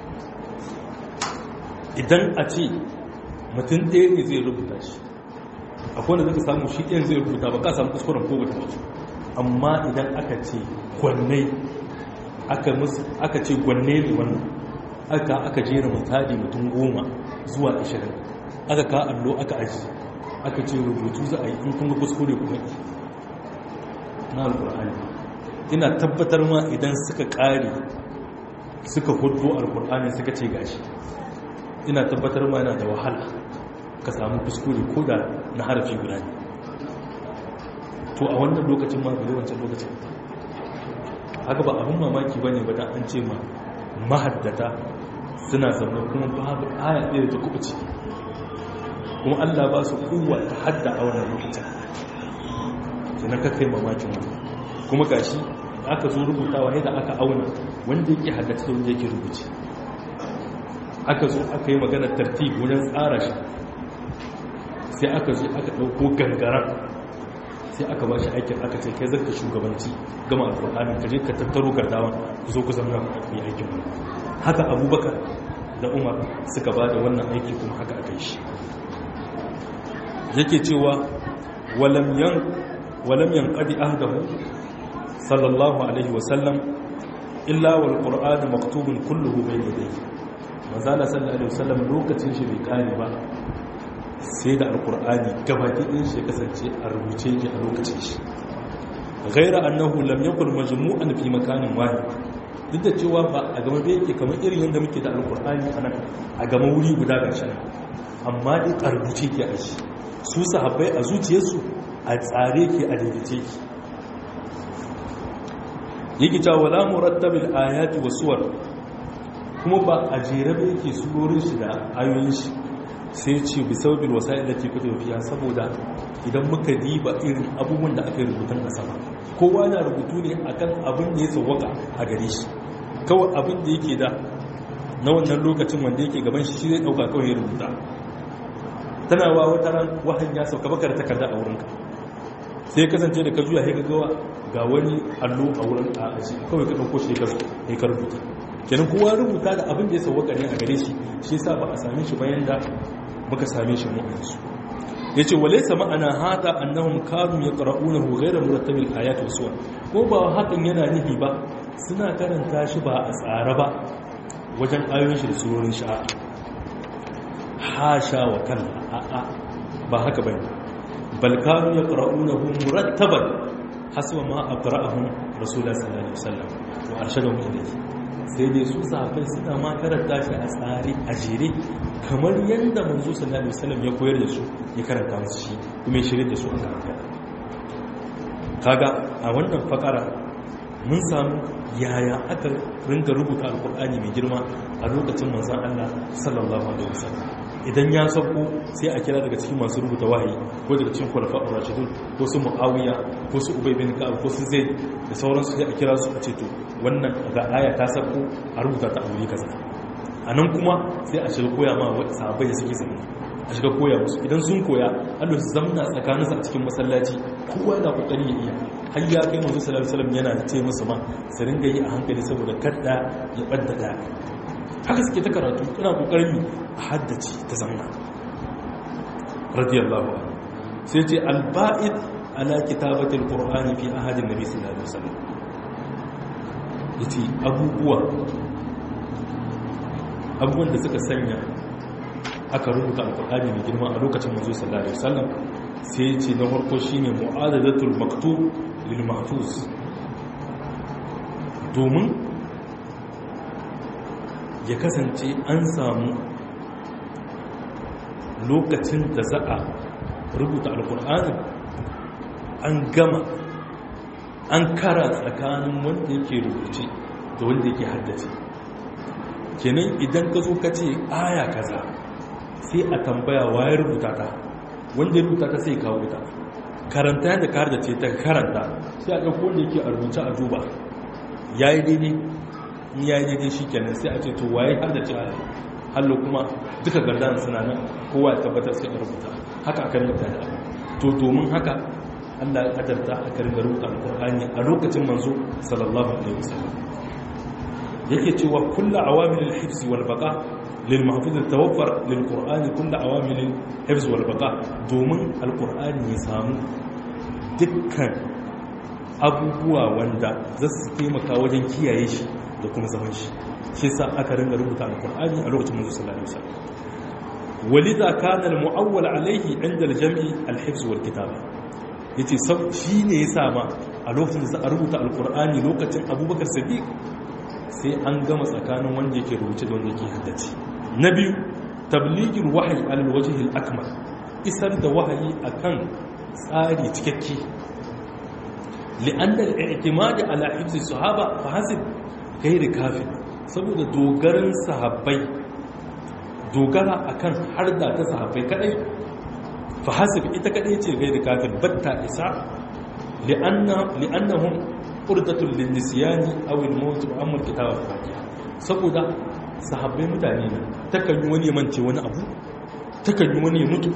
idan a ce mutum ɗaya ne zai rubuta shi akwai wanda zaka samu shi ɗayan zai rubuta ba ka samu kuskuren ko bata wasu amma idan aka ce gwanne aka ce gwanne ne wannan aka aka jera misali mutum goma zuwa ashirin aka ka allo aka aji aka ce rubutu za a yi in kunga kuskure kuma na alkur'ani ina tabbatar ma idan suka ƙare suka hudu alkur'ani suka ce gashi ina tabbatar ma yana da wahala ka samu kuskure ko da na harafi guda ne to a wannan lokacin ma bai wancan lokacin haka ba abin mamaki ba ne ba da an ce ma mahaddata suna zaune kuma babu aya ɗaya da ta kuɓuce kuma allah ba su kowa ta hadda a wannan lokacin sai na kakai mamakin wani kuma gashi aka zo rubutawa yadda aka auna wanda yake haddace da wanda yake rubuce aka zo aka yi maganar tartib wajen tsara shi sai aka zo aka ɗauko gangaran sai aka ba shi aikin aka ce kai zarka shugabanci gama alƙur'ani ka je ka tattaro gardawa ku zo ku zama mai aikin wani haka abubakar da umar suka ba da wannan aiki kuma haka aka yi shi yake cewa walam yan ƙadi ahdahu sallallahu alaihi wasallam illa wal qur'an maktubun kulluhu bayna yadayhi manzala sallallahu alaihi wasallam lokacin shi bai kare ba sai da alkur'ani gabaki ɗin shi kasance a rubuce yake a lokacin shi gaira annahu lam yakul majmu'an fi makanin wahid duk da cewa ba a gama da yake kamar irin yadda muke da alkur'ani a nan a gama wuri guda ga shi amma dai a rubuce ke a shi su sahabbai a zuciyarsu a tsare ke a daidaice ki yake cewa wala murattabil ayati wa suwar kuma ba a jere ba yake surorin shi da ayoyin shi sai ce bi saubin wasa'il da ke kudu fiya saboda idan muka diba irin abubuwan da aka yi rubutun a sama kowa na rubutu ne akan abin da ya sauwaka a gare shi kawai abin da yake da na wannan lokacin wanda yake gaban shi shi zai dauka kawai ya rubuta tana wa wata ran wahan ya sauka baka da takarda a wurinka sai ya kasance da ka juya sai ka gawa ga wani allo a wurin a aji kawai ka dauko shi ka rubuta kenan kowa rubuta da abin da ya sauwaka ne a gare shi shi yasa ba a same shi bayan da muka same shi mu yanzu yace walaysa ma'ana hada annahum kanu yaqra'unahu ghayra murattabil ayat wa suwar ko ba hakan yana nufi ba suna karanta shi ba a tsare ba wajen ayoyin shi da surorin shi hasha wa kalla a'a ba haka bane bal kanu yaqra'unahu murattaban haswa ma aqra'ahum rasulullah sallallahu alaihi wasallam wa arshadahum ilayhi sai dai su sahabbai suna ma karanta shi a tsari a jere kamar yadda manzo sallallahu alaihi wasallam ya koyar da su ya karanta musu shi kuma ya shirye da su a karanta kaga a wannan fakara mun samu yaya aka ringa rubuta alkur'ani mai girma a lokacin manzon Allah sallallahu alaihi wasallam idan ya sauko sai a kira daga cikin masu rubuta wahayi ko daga cikin kwalfa rashidun ko su muawiya ko su ubay bin ka'ab ko su zaid da sauransu sai a kira su a ce to wannan ga aya ta sauko a rubuta ta a wuri kaza a nan kuma sai a shiga koya ma sahabbai da suke zama a shiga koya musu idan sun koya Allah su zamna tsakaninsu a cikin masallaci kowa yana kokari ya iya har ya kai manzo sallallahu alaihi wasallam yana ce musu ma su ringa yi a hankali saboda kada ya badda da haka suke ta karatu ina kokarin a haddace ta zamna radiyallahu anhu sai ce alba'id ala kitabatil qur'ani fi ahadin nabi sallallahu alaihi wasallam yace abubuwa abubuwan da suka sanya aka rubuta alkur'ani mai girma a lokacin manzo sallallahu alaihi wasallam sai ce na farko shine mu'adadatul maktub lil mahfuz domin ya kasance an samu lokacin da za a rubuta alkur'ani an gama an kara tsakanin wanda yake rubuce da wanda yake haddace kenan idan ka zo ka ce aya kaza sai a tambaya waye rubuta ta wanda ya rubuta ta sai kawo ta karanta yadda ka da ce ta karanta sai a ɗauko wanda yake a rubuta a duba ya yi daidai in ya yi daidai shi kenan sai a ce to waye har da ce a hallo kuma duka gardan suna nan kowa ya tabbatar sai a rubuta haka aka rubuta da to domin haka Allah ya kadarta aka ringa rubuta alqur'ani a lokacin manzo sallallahu alaihi wasallam yake cewa kullu awamil al-hifz wal baqa lil mahfuz tawaffar lil qur'ani kullu awamil al-hifz wal baqa domin alqur'ani ya samu dukkan abubuwa wanda za su taimaka wajen kiyaye shi da kuma zaman shi shi sa aka ringa rubuta alqur'ani a lokacin manzo sallallahu alaihi wasallam ولذا كان المؤول عليه عند الجمع الحفظ والكتابه yace shi ne ya sama a lokacin da za a rubuta alkur'ani lokacin abubakar sadiq sai an gama tsakanin wanda yake rubuce da wanda yake haddace na biyu tabligin wahayi alal wajhil akmal isar da wahayi akan tsari cikakke li'anna al-i'timad ala hifz sahaba fa hasib ghairi kafi saboda dogaran sahabbai dogara akan harda ta sahabbai kadai fa hasib ita kadai ce ghairi kafi batta isa li'anna li'annahum urdatul linnisyani aw al-maut wa amma al-kitab al-fatiha saboda sahabbai mutane ne takan yi wani ya mance wani abu takan yi wani ya mutu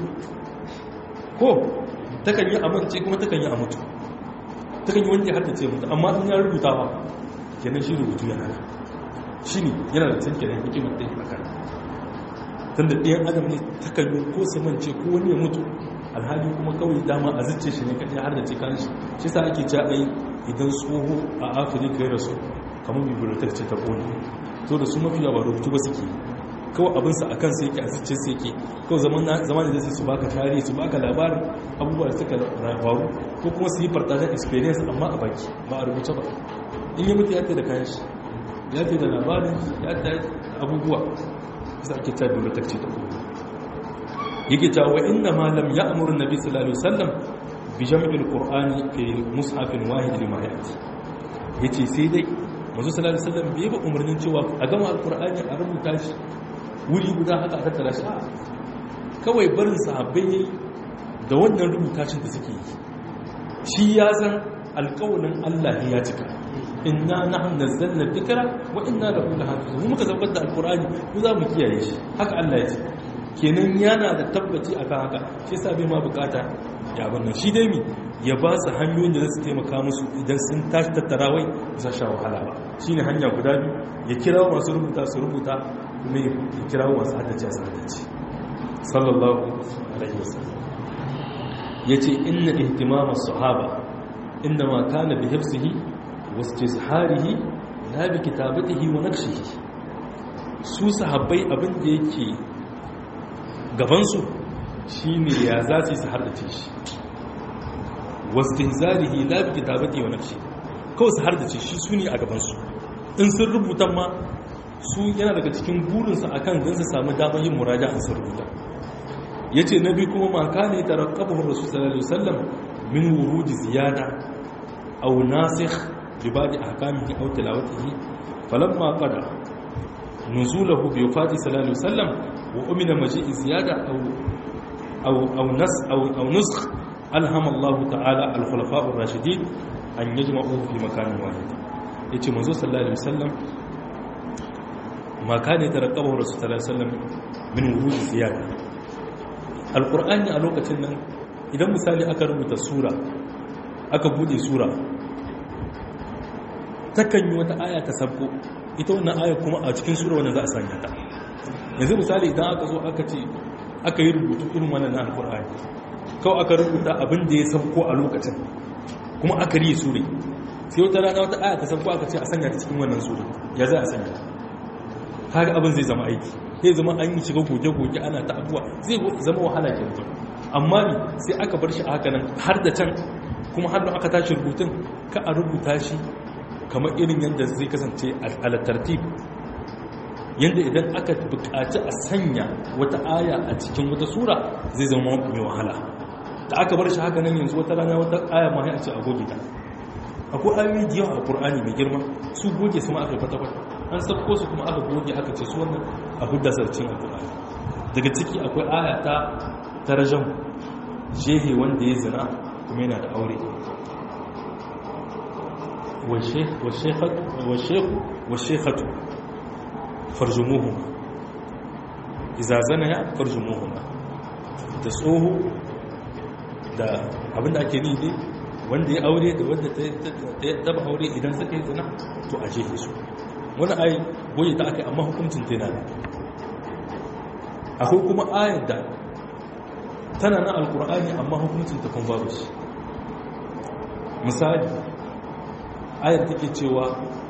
ko takan yi amince kuma takan yi a mutu takan yi wani ya haddace mutu amma in ya rubuta ba kenan shi rubutu yana da shi ne yana da can kenan hikimar ɗaya a kan tun da ɗayan adam ne takan yi ko su mance ko wani ya mutu alhali kuma kawai dama a zuce shi ne kaɗai har da ce kan shi shi sa ake ja ai idan tsoho a afirka ya rasu kamar bibliotek ce ta ƙone to da su mafiya ba rubutu ba suke kawai abinsa a kansa yake a zuce su yake kawai zama da zai su baka tarihi su baka labarin abubuwa da suka faru ko kuma su yi fartashen experience amma a baki ba a rubuce ba in yi mutu ya ta da kayan shi ya ta da labarin ya ta abubuwa isa ake ta bibliotek ce ta ƙone yake ta wa inna ma lam ya'muru nabi sallallahu alaihi wasallam bi jam'il qur'ani fi mushafin wahid lima ya'ti yace sai dai manzo sallallahu alaihi wasallam bai ba umarnin cewa a gama alqur'ani a rubuta shi wuri guda haka a tattara shi kawai barin sahabbai yayi da wannan rubuta shi da suke yi shi ya san alƙawarin Allah ya cika inna nahnu nazzalna dhikra wa inna lahu lahafizun mu muka zabbar da alqur'ani mu za mu kiyaye shi haka Allah ya ce kenan yana da tabbaci akan haka shi yasa bai ma bukata ya bannan shi dai mi ya ba su hanyoyin da za su taimaka musu idan sun tashi tattarawai za sha wahala ba shi ne hanya guda biyu ya kira masu rubuta su rubuta kuma ya kira masu haddace su haddace sallallahu alaihi wasallam ya ce inna ihtimama sahaba inda ma kana bi hifzihi wa istizharihi la bi kitabatihi wa naqshihi su sahabbai abin da yake gabansu shine ya za su yi su haddace shi wastihzarihi la bi kitabati wa nafsi kawai su har da ce shi su ne a gabansu in sun rubuta ma su yana daga cikin burinsu akan don su samu damar yin muraja in sun rubuta yace nabi kuma ma kana taraqqabahu rasul sallallahu alaihi wasallam min wurudi ziyada aw nasikh bi ba'd ahkamihi aw tilawatihi falamma qada nuzulahu bi wafati sallallahu alaihi wasallam wa umina maji'i ziyada aw aw aw nas aw aw nusakh alhama Allah ta'ala al-khulafa'ur rashidin an yajma'u fi makanin wahid yace manzo sallallahu alaihi wasallam ma kana taraqqabahu rasul sallallahu alaihi wasallam min wurud ziyada alqur'ani a lokacin nan idan misali aka rubuta sura aka bude sura takan yi wata aya ta sabko ita wannan aya kuma a cikin sura wannan za a sanya ta yanzu misali idan aka zo aka ce aka yi rubutu irin wannan na alqur'ani kawai aka rubuta abin da ya sauko a lokacin kuma aka riye sure sai wata rana wata aya ta sauko aka ce a sanya ta cikin wannan sure ya za a sanya kaga abin zai zama aiki zai zama an yi shiga goge-goge ana ta abuwa zai zama wahala ke mutum amma ne sai aka bar shi a haka nan har da can kuma har da aka tashi rubutun ka a rubuta shi kamar irin yadda zai kasance a tartib yadda idan aka buƙaci a sanya wata aya a cikin wata sura zai zama mai wahala da aka bar shi haka nan yanzu wata rana wata aya ma a ce a goge ta akwai ayoyi da yawa a ƙur'ani mai girma su goge su ma aka kwata kwata an sabko su kuma aka goge aka ce su wannan a hudda sarcin a ƙur'ani daga ciki akwai aya ta tarajan jehe wanda ya zina kuma yana da aure washekatu farjumuhuma iza zana ya farjumuhuma da tsoho da abinda ake ni ne wanda ya aure da wanda ta taba aure idan suka yi zina to a jefe su wani ayi goyi ta aka amma hukuncin tana da akwai kuma ayar da tana na alkur'ani amma hukuncin ta kun babu shi misali ayar take cewa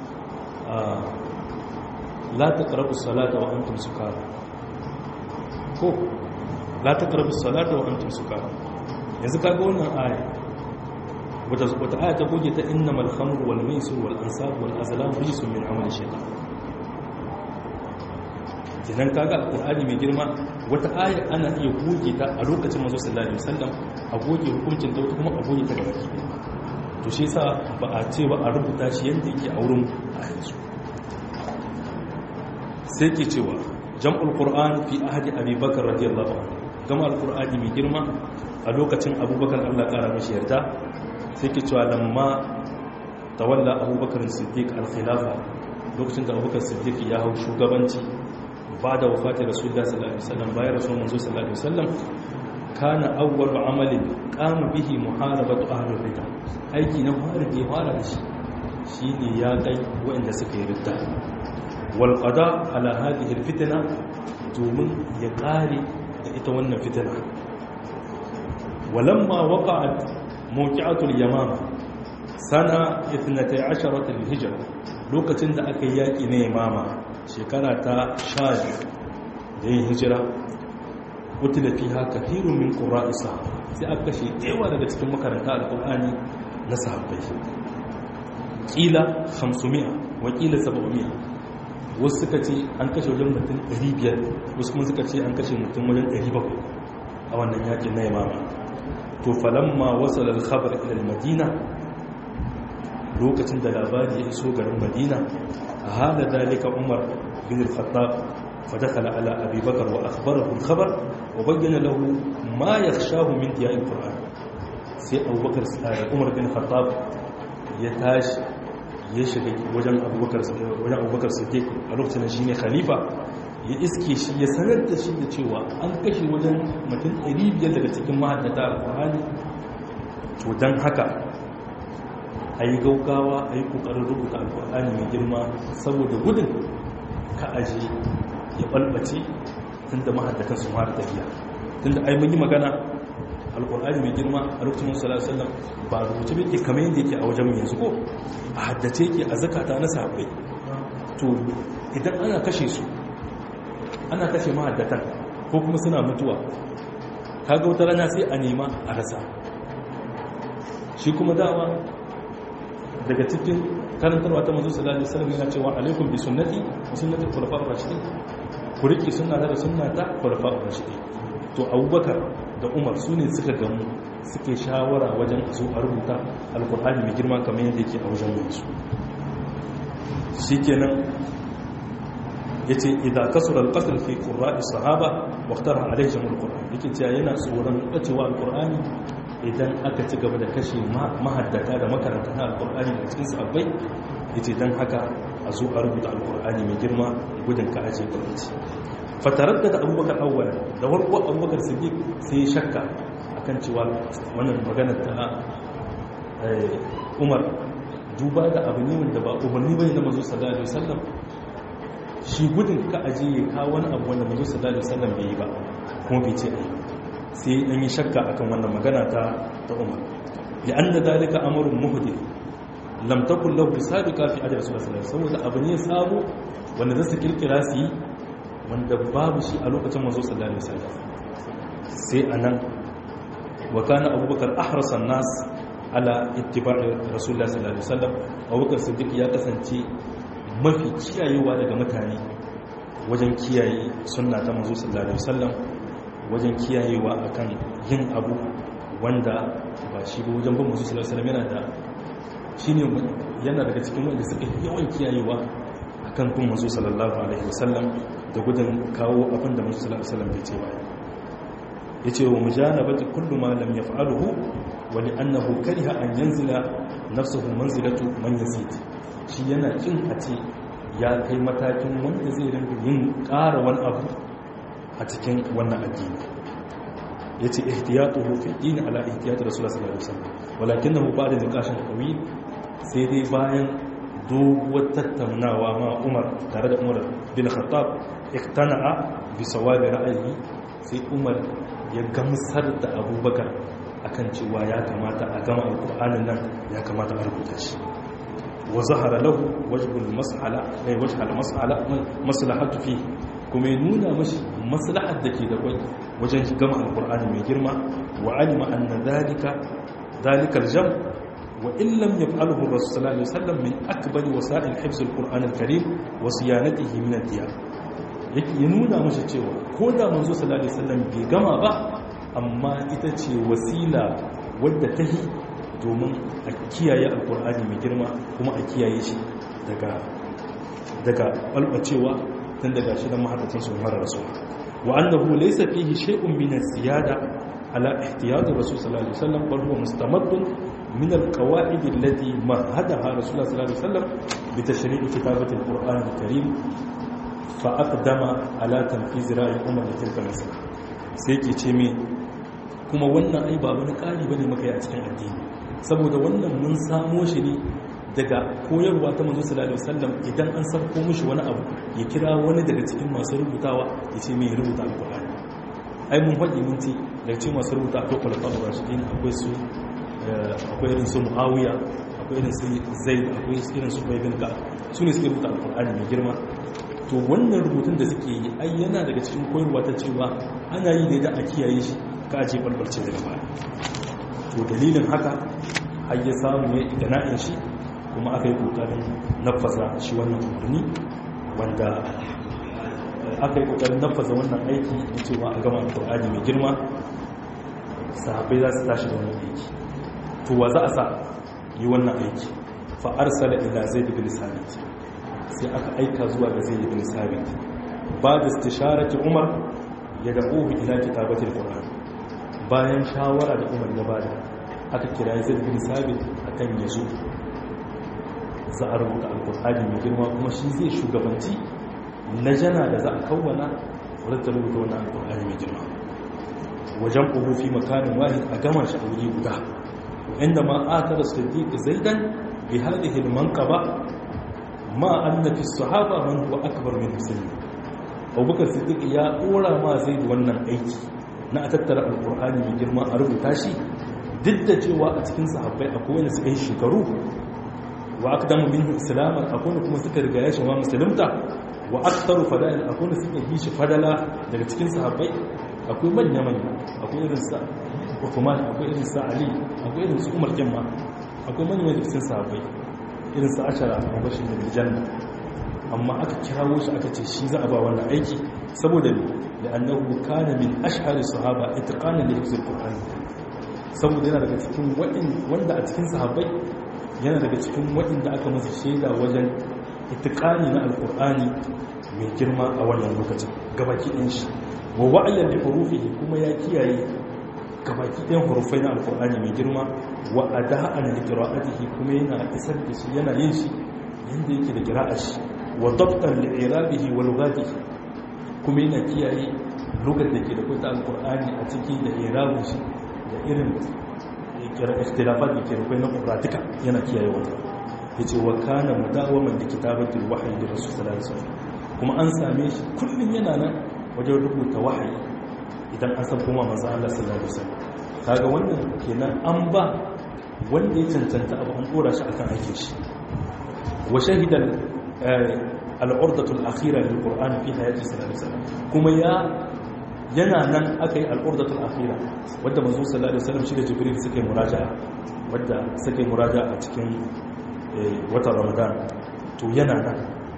la taqrabu salata wa antum sukara ko la taqrabu salata wa antum sukara yanzu kaga wannan aya wata wata aya ta goge ta innamal khamru wal maisir wal ansab wal azlam rijsun min amali shaytan kenan kaga alqur'ani mai girma wata aya ana iya goge ta a lokacin manzo sallallahu alaihi wasallam a goge hukuncin ta kuma a goge ta gaba to shi yasa ba a ce ba a rubuta shi yanda yake a wurin a yanzu sai ke cewa jam'ul qur'an fi ahdi abi bakr radiyallahu anhu gama alqur'ani mai girma a lokacin abubakar Allah kara mashi yarda sai ke cewa lamma tawalla abubakar siddiq al-khilafa lokacin da abubakar siddiq ya hau shugabanci ba da wafatin rasulullah sallallahu alaihi wasallam bayan rasul manzo sallallahu alaihi wasallam kana awwalu amalin qama bihi muharabatu ahli ridda aiki na fara da fara da shi shine ya kai waɗanda suka yi ridda wal qada ala hadhihi al fitna domin ya kare da ita wannan fitina walamma waqa'at mawqi'atu al yamama sana 12 al hijra lokacin da aka yi yaki na yamama shekara ta sha da yin hijira wutila fi haka firun min ƙura isa sai aka kashe yawa daga cikin makaranta alƙul'ani na sahabbai ƙila 500 wakila 700 wasu suka ce an kashe wajen mutum 500 wasu kuma suka ce an kashe mutum wajen 700 a wannan yakin na yamama to falamma wasu lalhabar ilal madina lokacin da labari ya iso garin madina a hada dalika umar bin al-khattab fadakhala ala abi bakr wa akhbarahu al-khabar wa bayyana lahu ma yakhshahu min diya'i al-qur'an sai abubakar sai umar bin khattab ya tashi ya shiga wajen abubakar wajen abubakar siddiq a lokacin shine khalifa ya iske shi ya sanar da shi da cewa an kashe wajen mutum 500 daga cikin mahaddata al-qur'ani to dan haka a yi gaugawa a yi ƙoƙarin rubuta alƙur'ani mai girma saboda gudun ka aje ya ɓalɓace tun da mahaddatan su mara tafiya tun da ai mun yi magana alƙur'ani mai girma a lokacin musu sallallahu ba a rubuce bai ke kamar yadda yake a wajen yanzu ko a haddace ke a zakata na sahabbai to idan ana kashe su ana kashe mahaddatan ko kuma suna mutuwa kaga wata rana sai a nema a rasa shi kuma dama daga cikin karantarwa ta manzo sallallahu alaihi wasallam yana cewa alaikum bi sunnati wa sunnati khulafa'ir rashidin ku riki sunna da sunna ta khulafa'ir rashidin to Abubakar da Umar su ne suka gamu suke shawara wajen su a rubuta alqur'ani mai girma kamar yadda yake a wajen su shikenan yace idan kasura alqatl fi qurra'i sahaba waqtara alaihim alqur'an yake cewa yana tsoron bacewa alqur'ani idan aka ci gaba da kashe mahaddata da makaranta na alkur'ani da cikin sabbai yace dan haka a zo a rubuta alkur'ani mai girma gudun ka aje gwamnati fatarar da abubakar awwal da warko abubakar siddiq sai ya shakka akan cewa wannan magana ta umar duba da abu ne wanda ba umarni bane na manzo sallallahu alaihi wasallam shi gudun ka aje ya kawo wani abu wanda manzo sallallahu alaihi wasallam bai yi ba kuma bai ce ai sai an yi shakka akan wannan magana ta ta umar ya an da dalika amurin muhdi lam takun lahu sabiqa fi ajr sallallahu saboda abu ne sabo wanda zasu kirkira su yi wanda babu shi a lokacin manzo sallallahu alaihi wasallam sai anan wa kana abubakar ahrasan nas ala ittiba'i rasulullah sallallahu alaihi wasallam abubakar siddiq ya kasance mafi kiyayewa daga mutane wajen kiyaye sunna ta manzo sallallahu alaihi wasallam wajen kiyayewa akan yin abu wanda ba shi ba wajen bin musu sallallahu alaihi yana da shine yana daga cikin wanda suka yawan kiyayewa akan bin musu sallallahu alaihi wasallam da gudun kawo abin da musu sallallahu alaihi wasallam bai ce ba yace wa mujanabati kullu ma lam yaf'aluhu wa li annahu kariha an yanzila nafsuhu manzilatu man yazid shi yana kin a ce ya kai matakin wanda zai rinka yin ƙara wani abu a cikin wannan addini yace ihtiyatuhu fi din ala ihtiyati rasulullah sallallahu alaihi wasallam walakinahu ba'da niqashin tawil sai dai bayan doguwar tattaunawa ma Umar tare da Umar bin Khattab iktana'a bi sawabi ra'ayi sai Umar ya gamsar da Abubakar akan cewa ya kamata a gama alqur'anin nan ya kamata a rubuta shi wa zahara lahu wajhul mas'ala ay wajhal mas'ala maslahatu fi kuma ya nuna mashi maslahar da ke da kwai wajen gama alqur'ani mai girma wa alima anna dhalika dhalika aljam wa in lam yaf'alhu rasul sallallahu alaihi wasallam min akbari wasa'il hifz alqur'an alkarim wa siyanatihi min ad-diyar yake ya nuna mashi cewa ko da manzo sallallahu alaihi wasallam bai gama ba amma ita ce wasila wadda ta yi domin a kiyaye alkur'ani mai girma kuma a kiyaye shi daga daga balbacewa tun daga shi da mahaddacin su mara rasu wa annahu laysa fihi shay'un min az-ziyada ala ihtiyat rasul sallallahu alaihi wasallam bal huwa mustamaddun min al-qawaid allati mahadaha rasul sallallahu alaihi wasallam bi tashri' kitabati al-qur'an al-karim fa aqdama ala tanfiz ra'i umar tilka masala sai ke ce me kuma wannan ai ba wani ƙari bane maka yi a cikin addini saboda wannan mun samo shi ne daga koyarwa ta manzo sallallahu alaihi wasallam idan an sarko mishi wani abu ya kira wani daga cikin masu rubutawa ya ce me rubuta alqur'ani ai mun faɗi mun ce daga cikin masu rubuta akwai khulafa rashidin akwai su akwai irin su muawiya akwai irin su zaid akwai irin su bai bin ka su ne suke rubuta alqur'ani mai girma to wannan rubutun da suke yi ai yana daga cikin koyarwa ta cewa ana yi ne da a kiyaye shi ka aje balbalce daga baya to dalilin haka har ya samu ya idana'in shi kuma aka yi kokarin nafasa shi wannan umarni wanda aka yi kokarin nafasa wannan aiki na cewa a gama alkur'ani mai girma sahabai za su tashi da wannan aiki to wa za a sa yi wannan aiki fa arsala ila zaid bin sabit sai aka aika zuwa ga zaid bin sabit ba da istisharati umar ya da'uhu ila kitabatil qur'an bayan shawara da umar ya bada aka kira zaid bin sabit akan yazo za a rubuta alkur'ani mai girma kuma shi zai shugabanci na jana da za a kawwana wadda rubuta wannan alkur'ani mai girma wajen ƙuhu fi makanin wahid a gama shi a wuri guda inda ma aka da siddiq zaidan bi hadhihi al-manqaba ma anna fi sahaba man huwa akbar min muslim abubakar siddiq ya dora ma zaid wannan aiki na a tattara alkur'ani mai girma a rubuta shi duk da cewa a cikin sahabbai akwai wanda suka yi shekaru wa aqdamu minhu islaman akwai kuma suka riga ya shi ma musulunta wa aktharu fada'il akwai wanda suka yi shi fadala daga cikin sahabbai akwai manya manya akwai irin sa Uthman akwai irin sa Ali akwai irin su Umar Kimma akwai manya daga cikin sahabbai irin sa Ashara mubashir bil janna amma aka kirawo shi aka ce shi za a ba wannan aiki saboda لأنه كان من أشهر الصحابة اتقانا لحفظ القرآن saboda yana daga cikin wanda a cikin sahabbai yana daga cikin waɗanda aka masa shaida wajen itikani na alkur'ani mai girma a wannan lokacin gabaki ɗin shi wa wa'ayyar da hurufi kuma ya kiyaye gabaki ɗin hurufai na alkur'ani mai girma wa ada'an da qira'atihi kuma yana isar da shi yana yin shi yanda yake da qira'a shi wa dabtan li irabihi wa lughatihi kuma yana kiyaye lugar da ke da kwata alkur'ani a ciki da irabin shi da irin ikhtilafat da ke rukwai na ƙuratika yana kiyaye wata ya ce wa kana mudawaman da kitabatul wahayi da rasu sallallahu kuma an same shi kullum yana nan wajen rubuta wahayi idan an san kuma maza Allah sallallahu alaihi wasallam kaga wannan kenan an ba wanda ya cancanta abu an dora shi akan aikin shi wa shahidan al'urdatul akhira lil qur'ani fi hayati sallallahu alaihi wasallam kuma ya yana nan aka yi al'urdatul akhira wadda manzo sallallahu alaihi wasallam shi da jibril suka yi muraja'a wadda suka yi muraja'a a cikin watan ramadan to yana nan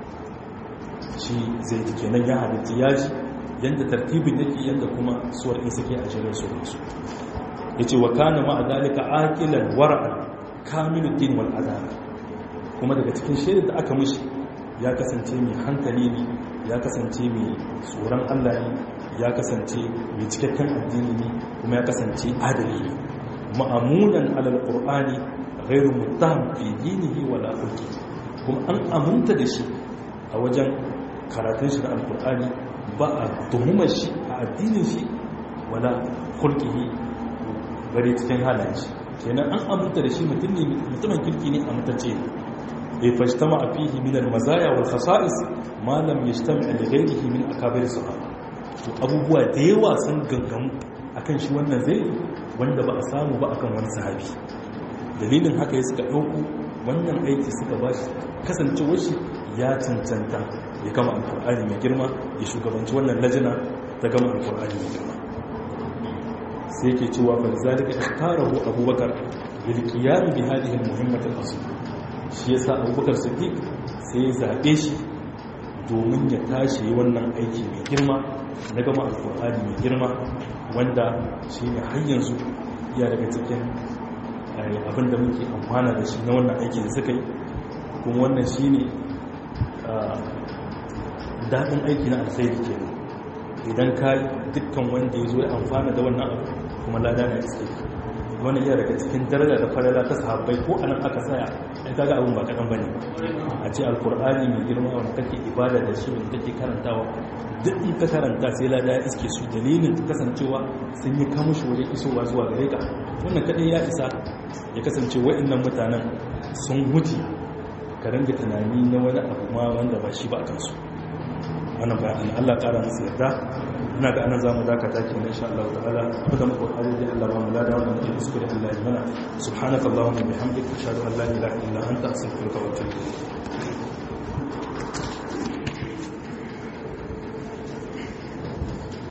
shi zai ji kenan ya halitta ya ji yanda tartibin yake yanda kuma suwar in suke a jirin su su yace wa kana ma dalika aqilan wara'an kamiluddin wal adala kuma daga cikin shaidar da aka mishi ya kasance mai hankali ne ya kasance mai tsoron Allah ne ya kasance mai cikakken addini ne kuma ya kasance adali ne ma'amunan alal qur'ani ghairu muttaham fi dinihi wala hulki kuma an aminta da shi a wajen karatun shi da alqur'ani ba a tuhumar shi a addinin shi wala khulqihi bari cikin halayen shi kenan an aminta da shi mutum ne mutumin kirki ne amintacce bai fashtama a fihi min al-mazaya wal khasa'is ma lam yajtami li ghayrihi min akabir sahaba to abubuwa da yawa sun gangamu akan shi wannan zai wanda ba a samu ba akan wani sahabi dalilin haka ya suka dauko wannan aiki suka ba shi kasancewar shi ya cancanta ya gama alkur'ani mai girma ya shugabanci wannan lajina ta gama alkur'ani mai girma sai ke cewa fa zalika ikhtarahu abubakar lil qiyam bi hadhihi al muhimmah al asl shi yasa abubakar siddiq sai ya zabe shi domin ya tashi wannan aiki mai girma na gama alkur'ani mai girma wanda shine har yanzu ya daga cikin abin da muke amfana da shi na wannan aiki da suka yi kuma wannan shine daɗin aiki na alkhairi ke idan ka dukkan wanda ya zo ya amfana da wannan abu kuma lada na iske wani iya daga cikin daraja da farala ta sahabbai ko anan aka tsaya ai kaga abun ba kaɗan bane a ce alkur'ani mai girma wanda kake ibada da shi wanda kake karantawa duk in ka karanta sai lada ya iske su dalilin kasancewa sun yi kamushi wajen isowa zuwa gare ka wannan kaɗai ya isa ya kasance wa'annan mutanen sun huce ka ranga tunani na wani abu ma wanda ba shi ba a kansu wannan bayan Allah ƙara musu yarda ina ga anan zamu dakata ke na insha Allah ta'ala kuma mu kokari da Allah ba mu lada wannan da kuskure Allah ya mana subhanakallahumma bihamdika ashhadu an la ilaha illa anta astaghfiruka wa atubu ilayk